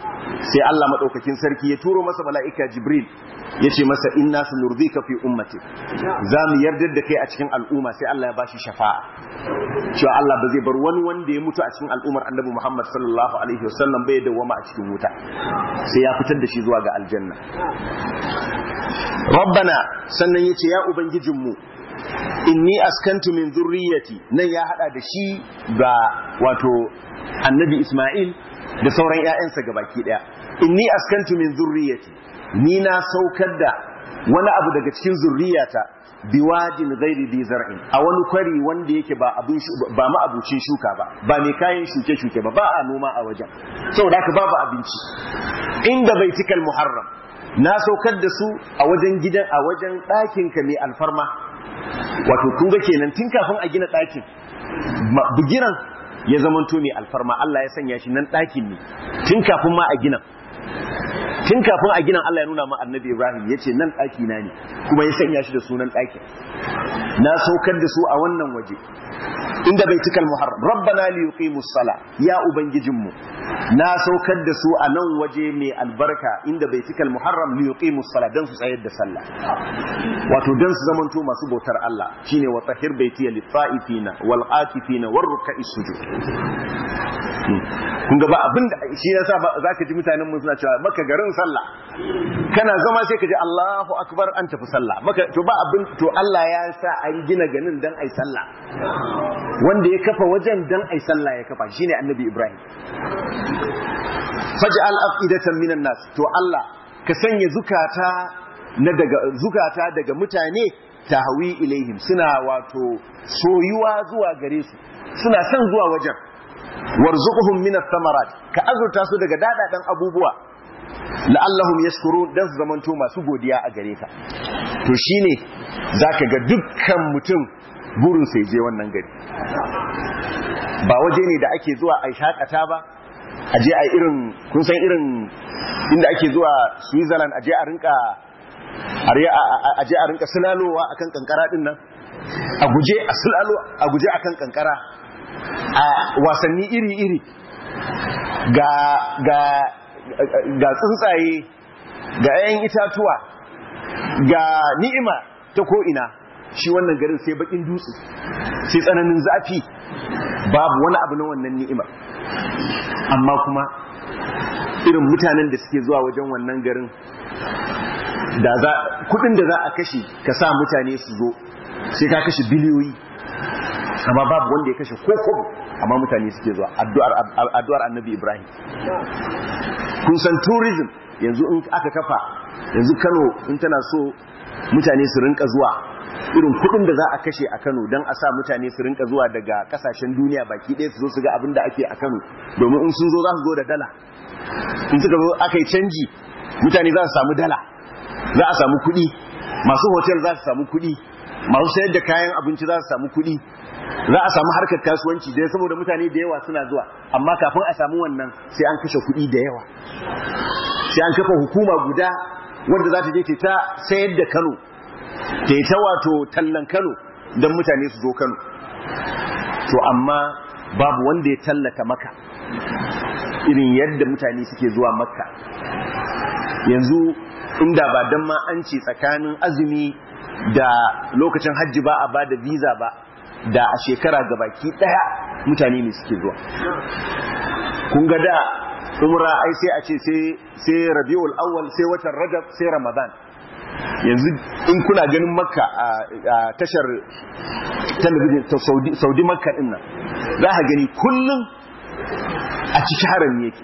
S1: sai Allah madaukakin sarki ya turo masa mala'ika Jibril ya ce masa inna sanurdika fi ummati za mu yardar da kai a cikin al'umma sai Allah ya bashi shafa'a cewa Allah ba zai bar wani wanda ya mutu a cikin al'ummar Annabi Muhammad sallallahu alaihi wasallam bai dawwama a cikin wuta sai ya fitar da shi zuwa ga aljanna rabbana sannan yace ya ubangijinmu inni askantu min zurriyati nan ya hada da shi ga wato annabi Ismail da sauran ƴaƴansa gabaki daya inni askantu min zurriyati ni na saukar da wani abu daga cikin zurriyata biwadin ghairi bi zar'in a wani kwari wanda yake ba abin ba ma abucin shuka ba ba mai kayan shuke shuke ba ba a noma a wajen saboda haka babu abinci inda baitikal muharram na saukar da su a wajen gidan a wajen ɗakin ka mai alfarma wato kun ga kenan tun kafin a gina ɗakin bugiran ya zamanto mai alfarma Allah ya sanya shi nan ɗakin ne tun kafin ma a gina tun kafin a gina Allah ya nuna ma annabi Ibrahim ya ce nan ɗaki na ne kuma ya sanya shi da sunan ɗakin na saukar da su a wannan waje inda bai cikal muharram rabbana li yuqimus sala ya ubangijinmu na saukar da su a nan waje mai albarka inda bai cikal muharram li yuqimus sala dan su tsayar da sallah wato dan su zamanto masu bautar Allah shine wa tahir baitiya lit ta'ifina wal akifina war ruk'is sujud kun ga ba abin da shi yasa za ka ji mutanen mu suna cewa maka garin sallah kana zama sai ka ji Allahu akbar an tafi sallah maka to ba abin to Allah ya sa an gina ganin dan ai sallah wanda ya kafa wajen dan ai sallah ya kafa shine annabi Ibrahim faj'al afidatan minan nas to Allah ka sanya zukata na daga zukata daga mutane tahwi ilaihim suna wato soyuwa zuwa gare su suna son zuwa wajen warzuquhum min ath-thamarat ka azurta su daga dadadan abubuwa la'allahum yashkurun dan su zamanto masu godiya a gare ka to shine zaka ga dukkan mutum burin sai je wannan gari ba waje ne da ake zuwa a shakata ba a je a irin kun san irin inda ake zuwa Switzerland a je a rinka a je a rinka sulalowa akan kankara din nan a guje a sulalo a guje akan kankara a wasanni iri-iri ga ga ga tsuntsaye ga 'ya'yan itatuwa ga ni'ima ta ko'ina shi wannan garin sai bakin dutse sai tsananin zafi babu wani abu na wannan ni'imar amma kuma irin mutanen da suke zuwa wajen wannan garin da za kudin da za a kashe ka sa mutane su zo sai ka kashe biliyoyi amma babu wanda ya kashe koko amma mutane suke zuwa addu'ar annabi ibrahim kun san tourism yanzu in aka kafa yanzu kano in tana so mutane su rinka zuwa irin kudin da za a kashe a kano don a sa mutane su rinka zuwa daga kasashen duniya baki ɗaya su zo su ga abin da ake a kano domin in sun zo za su zo da dala in suka zo aka yi canji mutane za su samu dala za a samu kuɗi masu hotel za su samu kuɗi masu sayar da kayan abinci za su samu kuɗi za a samu harkar kasuwanci da saboda mutane da yawa suna zuwa amma kafin a samu wannan sai an kashe kuɗi da yawa sai an kafa hukuma guda wanda za ta je ta sayar da Kano ta yi ta wato tallan Kano don mutane su zo Kano to amma babu wanda ya tallata maka irin yadda mutane suke zuwa makka yanzu inda ba don ma an ce tsakanin azumi da lokacin hajji ba a ba da visa ba da a shekara gabaki daya mutane ne suke zuwa kun ga da umra ai sai a ce sai rabiul awwal sai watan rajab sai ramadan yanzu in kuna ganin makka a tashar talabijin ta saudi makka din nan za ka gani kullum a cikin harami yake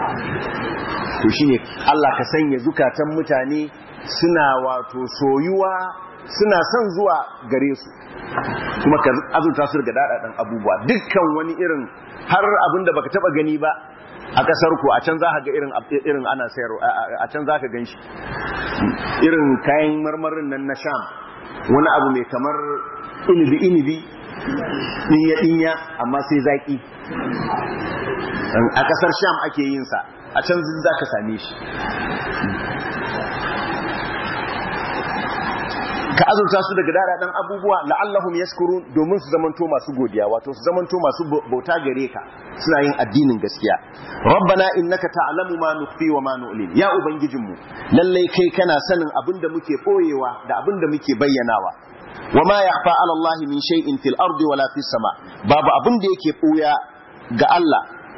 S1: to shine Allah ka sanya zukatan mutane suna wato soyuwa suna son zuwa gare su kuma ka azurta su daga daɗaɗen abubuwa dukkan wani irin har abin da baka taba gani ba a ƙasar ku a can za ka ga irin irin ana sayarwa a can za ka gan shi irin kayan marmarin nan na sham wani abu mai kamar inibi inibi dinya dinya amma sai zaki a ƙasar sham ake yin sa a can za ka same shi ka azurta su daga dadadan abubuwa la'allahum yashkurun domin su zamanto masu godiya wato su zamanto masu bauta gare ka suna yin addinin gaskiya rabbana innaka ta'lamu ma nukhfi wa ma nu'lin ya ubangijinmu lalle kai kana sanin abinda muke boyewa da abinda muke bayyanawa wama yakhfa 'ala Allah min shay'in fil ardi wala fis sama babu abinda yake boya ga Allah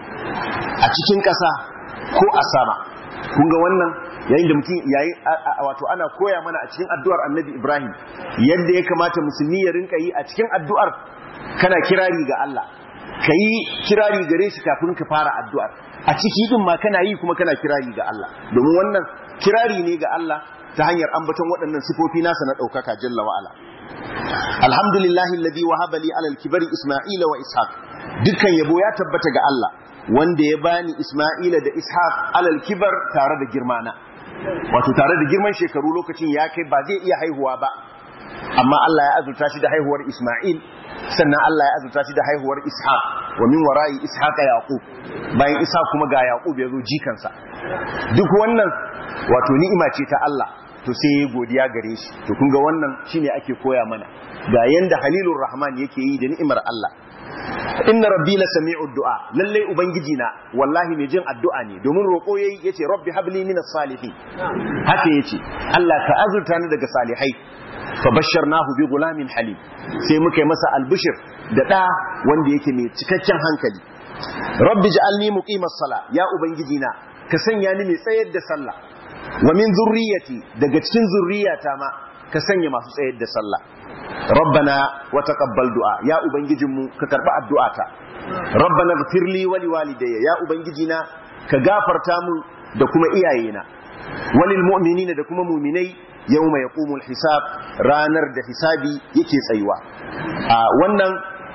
S1: a cikin ƙasa ko a sama kun ga wannan yayin da mutum yayi wato ana koya mana a cikin addu'ar Annabi Ibrahim yadda ya kamata musulmi ya rinka yi a cikin addu'ar kana kirari ga Allah kayi kirari gare shi kafin ka fara addu'ar a ciki din ma kana yi kuma kana kirari ga Allah domin wannan kirari ne ga Allah ta hanyar ambaton waɗannan sifofi nasa na ɗaukaka jalla wa ala alhamdulillahi alladhi wahaba li ala al-kibari isma'ila wa ishaq dukkan yabo ya tabbata ga Allah wanda ya bani isma'ila da ishaq alal kibar tare da girmana wato tare da girman shekaru lokacin ya kai ba zai iya haihuwa ba amma Allah ya azurta shi da haihuwar Isma'il sannan Allah ya azurta shi da haihuwar Ishaq wa min wara'i Ishaq Yaqub bayan Ishaq kuma ga Yaqub ya zo jikansa duk wannan wato ni'ima ce ta Allah to sai ya godiya gare shi to kun ga wannan shine ake koya mana ga yanda Halilur Rahman yake yi da ni'imar Allah inna rabbi la sami'ud du'a lalle ubangiji na wallahi mai jin addu'a ne domin roko yayi yace rabbi habli minas salihin haka yace Allah ka azurta ni daga salihai fa basharnahu bi gulamin halim sai muka yi masa albishir da da wanda yake mai cikakken hankali rabbi ja'alni muqimas sala ya ubangiji na ka sanya ni mai tsayar da sallah wa min zurriyati daga cikin zurriyata ma ka sanya masu tsayar da sallah rabbana wa taqabbal du'a ya ubangijinmu ka karba addu'ata rabbana ighfir li wa liwalidayya ya ubangijina ka gafarta mu da kuma iyayena walil mu'minina da kuma mu'minai yawma yaqumul hisab ranar da hisabi yake tsayuwa a wannan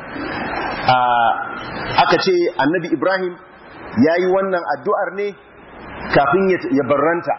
S1: aka ce annabi ibrahim yayi wannan addu'ar ne kafin ya barranta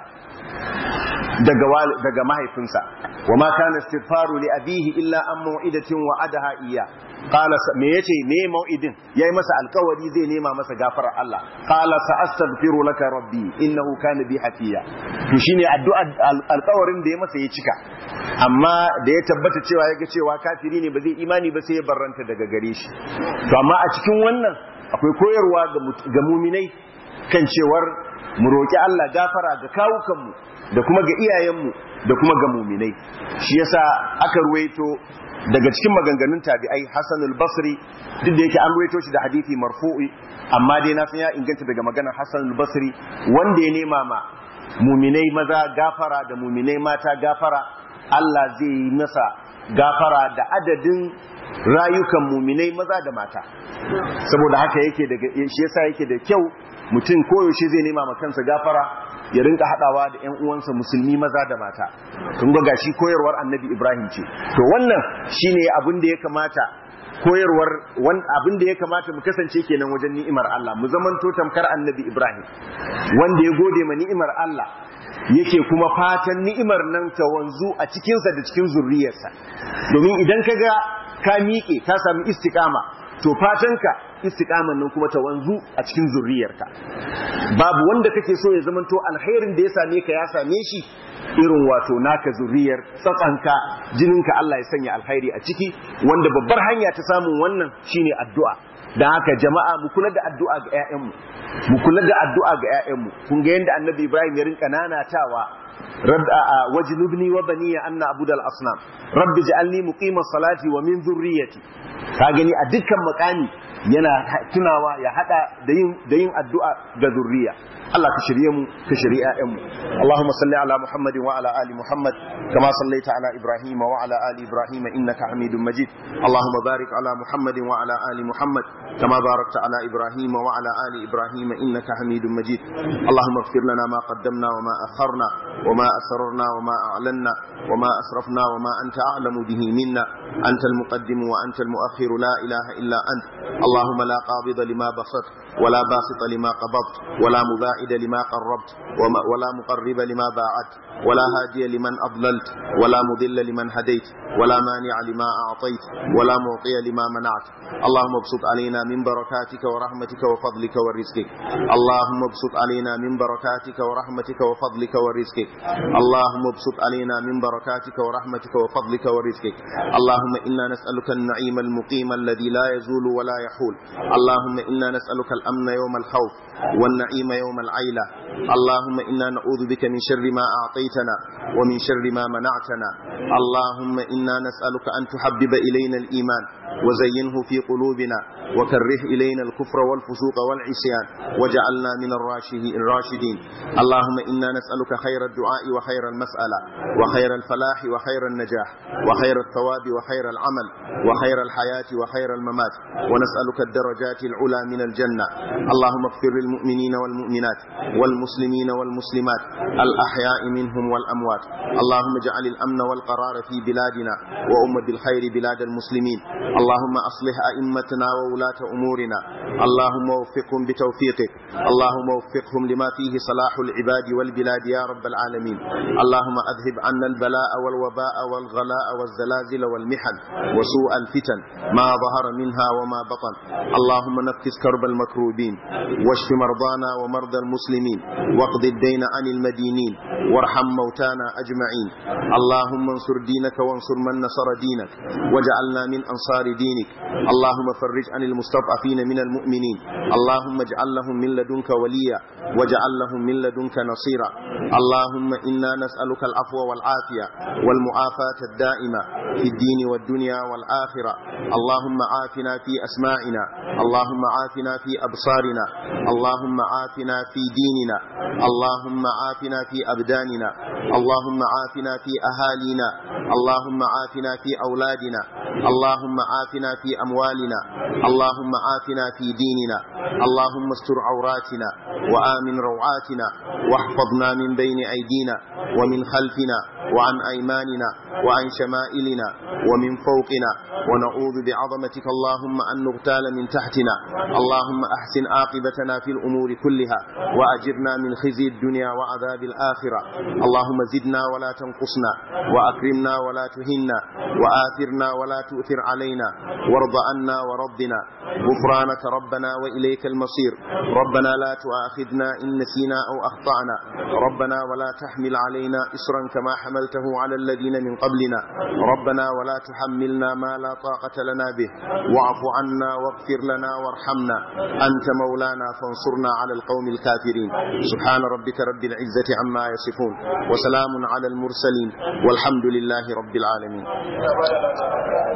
S1: daga daga mahaifinsa wa ma kana istighfaru li abihi illa an mau'idatin wa'adaha iya qala me yace me mau'idin yayi masa alkawari zai nema masa gafarar Allah qala sa'astaghfiru laka rabbi innahu kana bi hafiya to shine addu'a alkawarin da ya masa ya cika amma da ya tabbata cewa yaga cewa kafiri ne ba zai imani ba sai ya barranta daga gare shi to amma a cikin wannan akwai koyarwa ga muminai kan cewar mu roki Allah gafara ga kawukanmu da kuma ga iyayenmu da kuma ga muminai shi yasa aka ruwaito daga cikin maganganun tabi'ai Hassan al-Basri duk da yake an ruwaito shi da hadisi marfu'i amma dai na san ya inganta daga maganar Hassan al-Basri wanda ya nema ma muminai maza gafara da muminai mata gafara Allah zai yi masa gafara da adadin rayukan muminai maza da mata saboda haka yake daga shi yasa yake da kyau mutum koyaushe zai nema ma kansa gafara ya rinka hadawa da ƴan uwansa musulmi maza da mata kun ga gashi koyarwar annabi Ibrahim ce to wannan shine abin da ya kamata koyarwar abin da ya kamata mu kasance kenan wajen ni'imar Allah mu zamanto tamkar annabi Ibrahim wanda ya gode ma ni'imar Allah yake kuma fatan ni'imar nan ta wanzu a cikinsa da cikin zurriyarsa domin idan ka ga ka miƙe ka sami istiƙama to fatanka istiqaman nan kuma ta wanzu a cikin zurriyarka babu wanda kake so ya zamanto alkhairin da ya same ka ya same shi irin wato naka zurriyar tsatsanka jininka Allah ya sanya alkhairi a ciki wanda babbar hanya ta samun wannan shine addu'a dan haka jama'a mu kula da addu'a ga ƴaƴanmu mu kula da addu'a ga ƴaƴanmu kun ga yanda annabi Ibrahim ya rinka nanatawa رب وجنبني وبني أن أعبد الأصنام رب اجعلني مقيم الصلاة ومن ذريتي kagani a dukkan makami yana tunawa ya hada da yin addu'a ga zurriya Allah ka shirye mu ka shirye ƴaƴanmu Allahumma salli ala Muhammad wa ala ali Muhammad kama sallaita ala Ibrahim wa ala ali Ibrahim innaka Hamidum Majid Allahumma barik ala Muhammad wa ala ali Muhammad kama barakta ala Ibrahim wa ala ali Ibrahim innaka Hamidum Majid Allahumma ighfir lana ma qaddamna wa ma akharna wa ma asrarna wa ma a'lanna wa ma asrafna wa ma anta a'lamu bihi minna anta al-muqaddim wa anta al-mu'akhir la ilaha illa ant اللهم لا قابض لما بسطت ولا باسط لما قبضت ولا مباعد لما قربت ولا مقرب لما باعدت ولا هادي لمن أضللت ولا مضل لمن هديت ولا مانع لما أعطيت ولا معطي لما منعت اللهم ابسط علينا من بركاتك ورحمتك وفضلك ورزقك اللهم ابسط علينا من بركاتك ورحمتك وفضلك ورزقك اللهم ابسط علينا من بركاتك ورحمتك وفضلك ورزقك اللهم إنا نسألك النعيم المقيم الذي لا يزول ولا يحول اللهم إنا نسألك الأمن يوم الخوف والنعيم يوم العيلة اللهم إنا نعوذ بك من شر ما أعطيتنا ومن شر ما منعتنا اللهم إنا نسألك أن تحبب إلينا الإيمان وزينه في قلوبنا وكره إلينا الكفر والفسوق والعصيان وجعلنا من الراشدين اللهم إنا نسألك خير الدعاء وخير المسألة وخير الفلاح وخير النجاح وخير الثواب وخير العمل وخير الحياة وخير الممات ونسألك الدرجات العلى من الجنة اللهم اغفر للمؤمنين والمؤمنات والمسلمين والمسلمات الأحياء منهم والأموات اللهم اجعل الأمن والقرار في بلادنا وأم بالخير بلاد المسلمين اللهم أصلح أئمتنا وولاة أمورنا اللهم وفقهم بتوفيقك اللهم وفقهم لما فيه صلاح العباد والبلاد يا رب العالمين اللهم أذهب عنا البلاء والوباء والغلاء والزلازل والمحن وسوء الفتن ما ظهر منها وما بطن اللهم نفس كرب المكروبين واشف مرضانا ومرضى المسلمين واقض الدين عن المدينين وارحم موتانا أجمعين اللهم انصر دينك وانصر من نصر دينك واجعلنا من أنصار دينك اللهم فرج عن المستضعفين من المؤمنين اللهم اجعل لهم من لدنك وليا واجعل لهم من لدنك نصيرا اللهم إنا نسألك العفو والعافية والمعافاة الدائمة في الدين والدنيا والآخرة اللهم عافنا في أسماعنا اللهم عافنا في أبصارنا اللهم عافنا في ديننا اللهم عافنا في أبداننا اللهم عافنا في أهالينا اللهم عافنا في أولادنا اللهم عافنا في أموالنا اللهم عافنا في ديننا اللهم استر عوراتنا وآمن روعاتنا واحفظنا من بين أيدينا ومن خلفنا وعن أيماننا وعن شمائلنا ومن فوقنا ونعوذ بعظمتك اللهم أن نغتال من تحتنا اللهم أحسن عاقبتنا في الأمور كلها وأجرنا من خزي الدنيا وعذاب الآخرة اللهم زدنا ولا تنقصنا وأكرمنا ولا تهنا وآثرنا ولا تؤثر علينا وارض عنا وربنا غفرانك ربنا وإليك المصير ربنا لا تؤاخذنا إن نسينا أو أخطأنا ربنا ولا تحمل علينا إصرا كما حملته على الذين من قبلنا ربنا ولا تحملنا ما لا طاقة لنا به واعف عنا واغفر لنا وارحمنا أنت مولانا فانصرنا على القوم الكافرين سبحان ربك رب العزة عما يصفون وسلام على المرسلين والحمد لله رب العالمين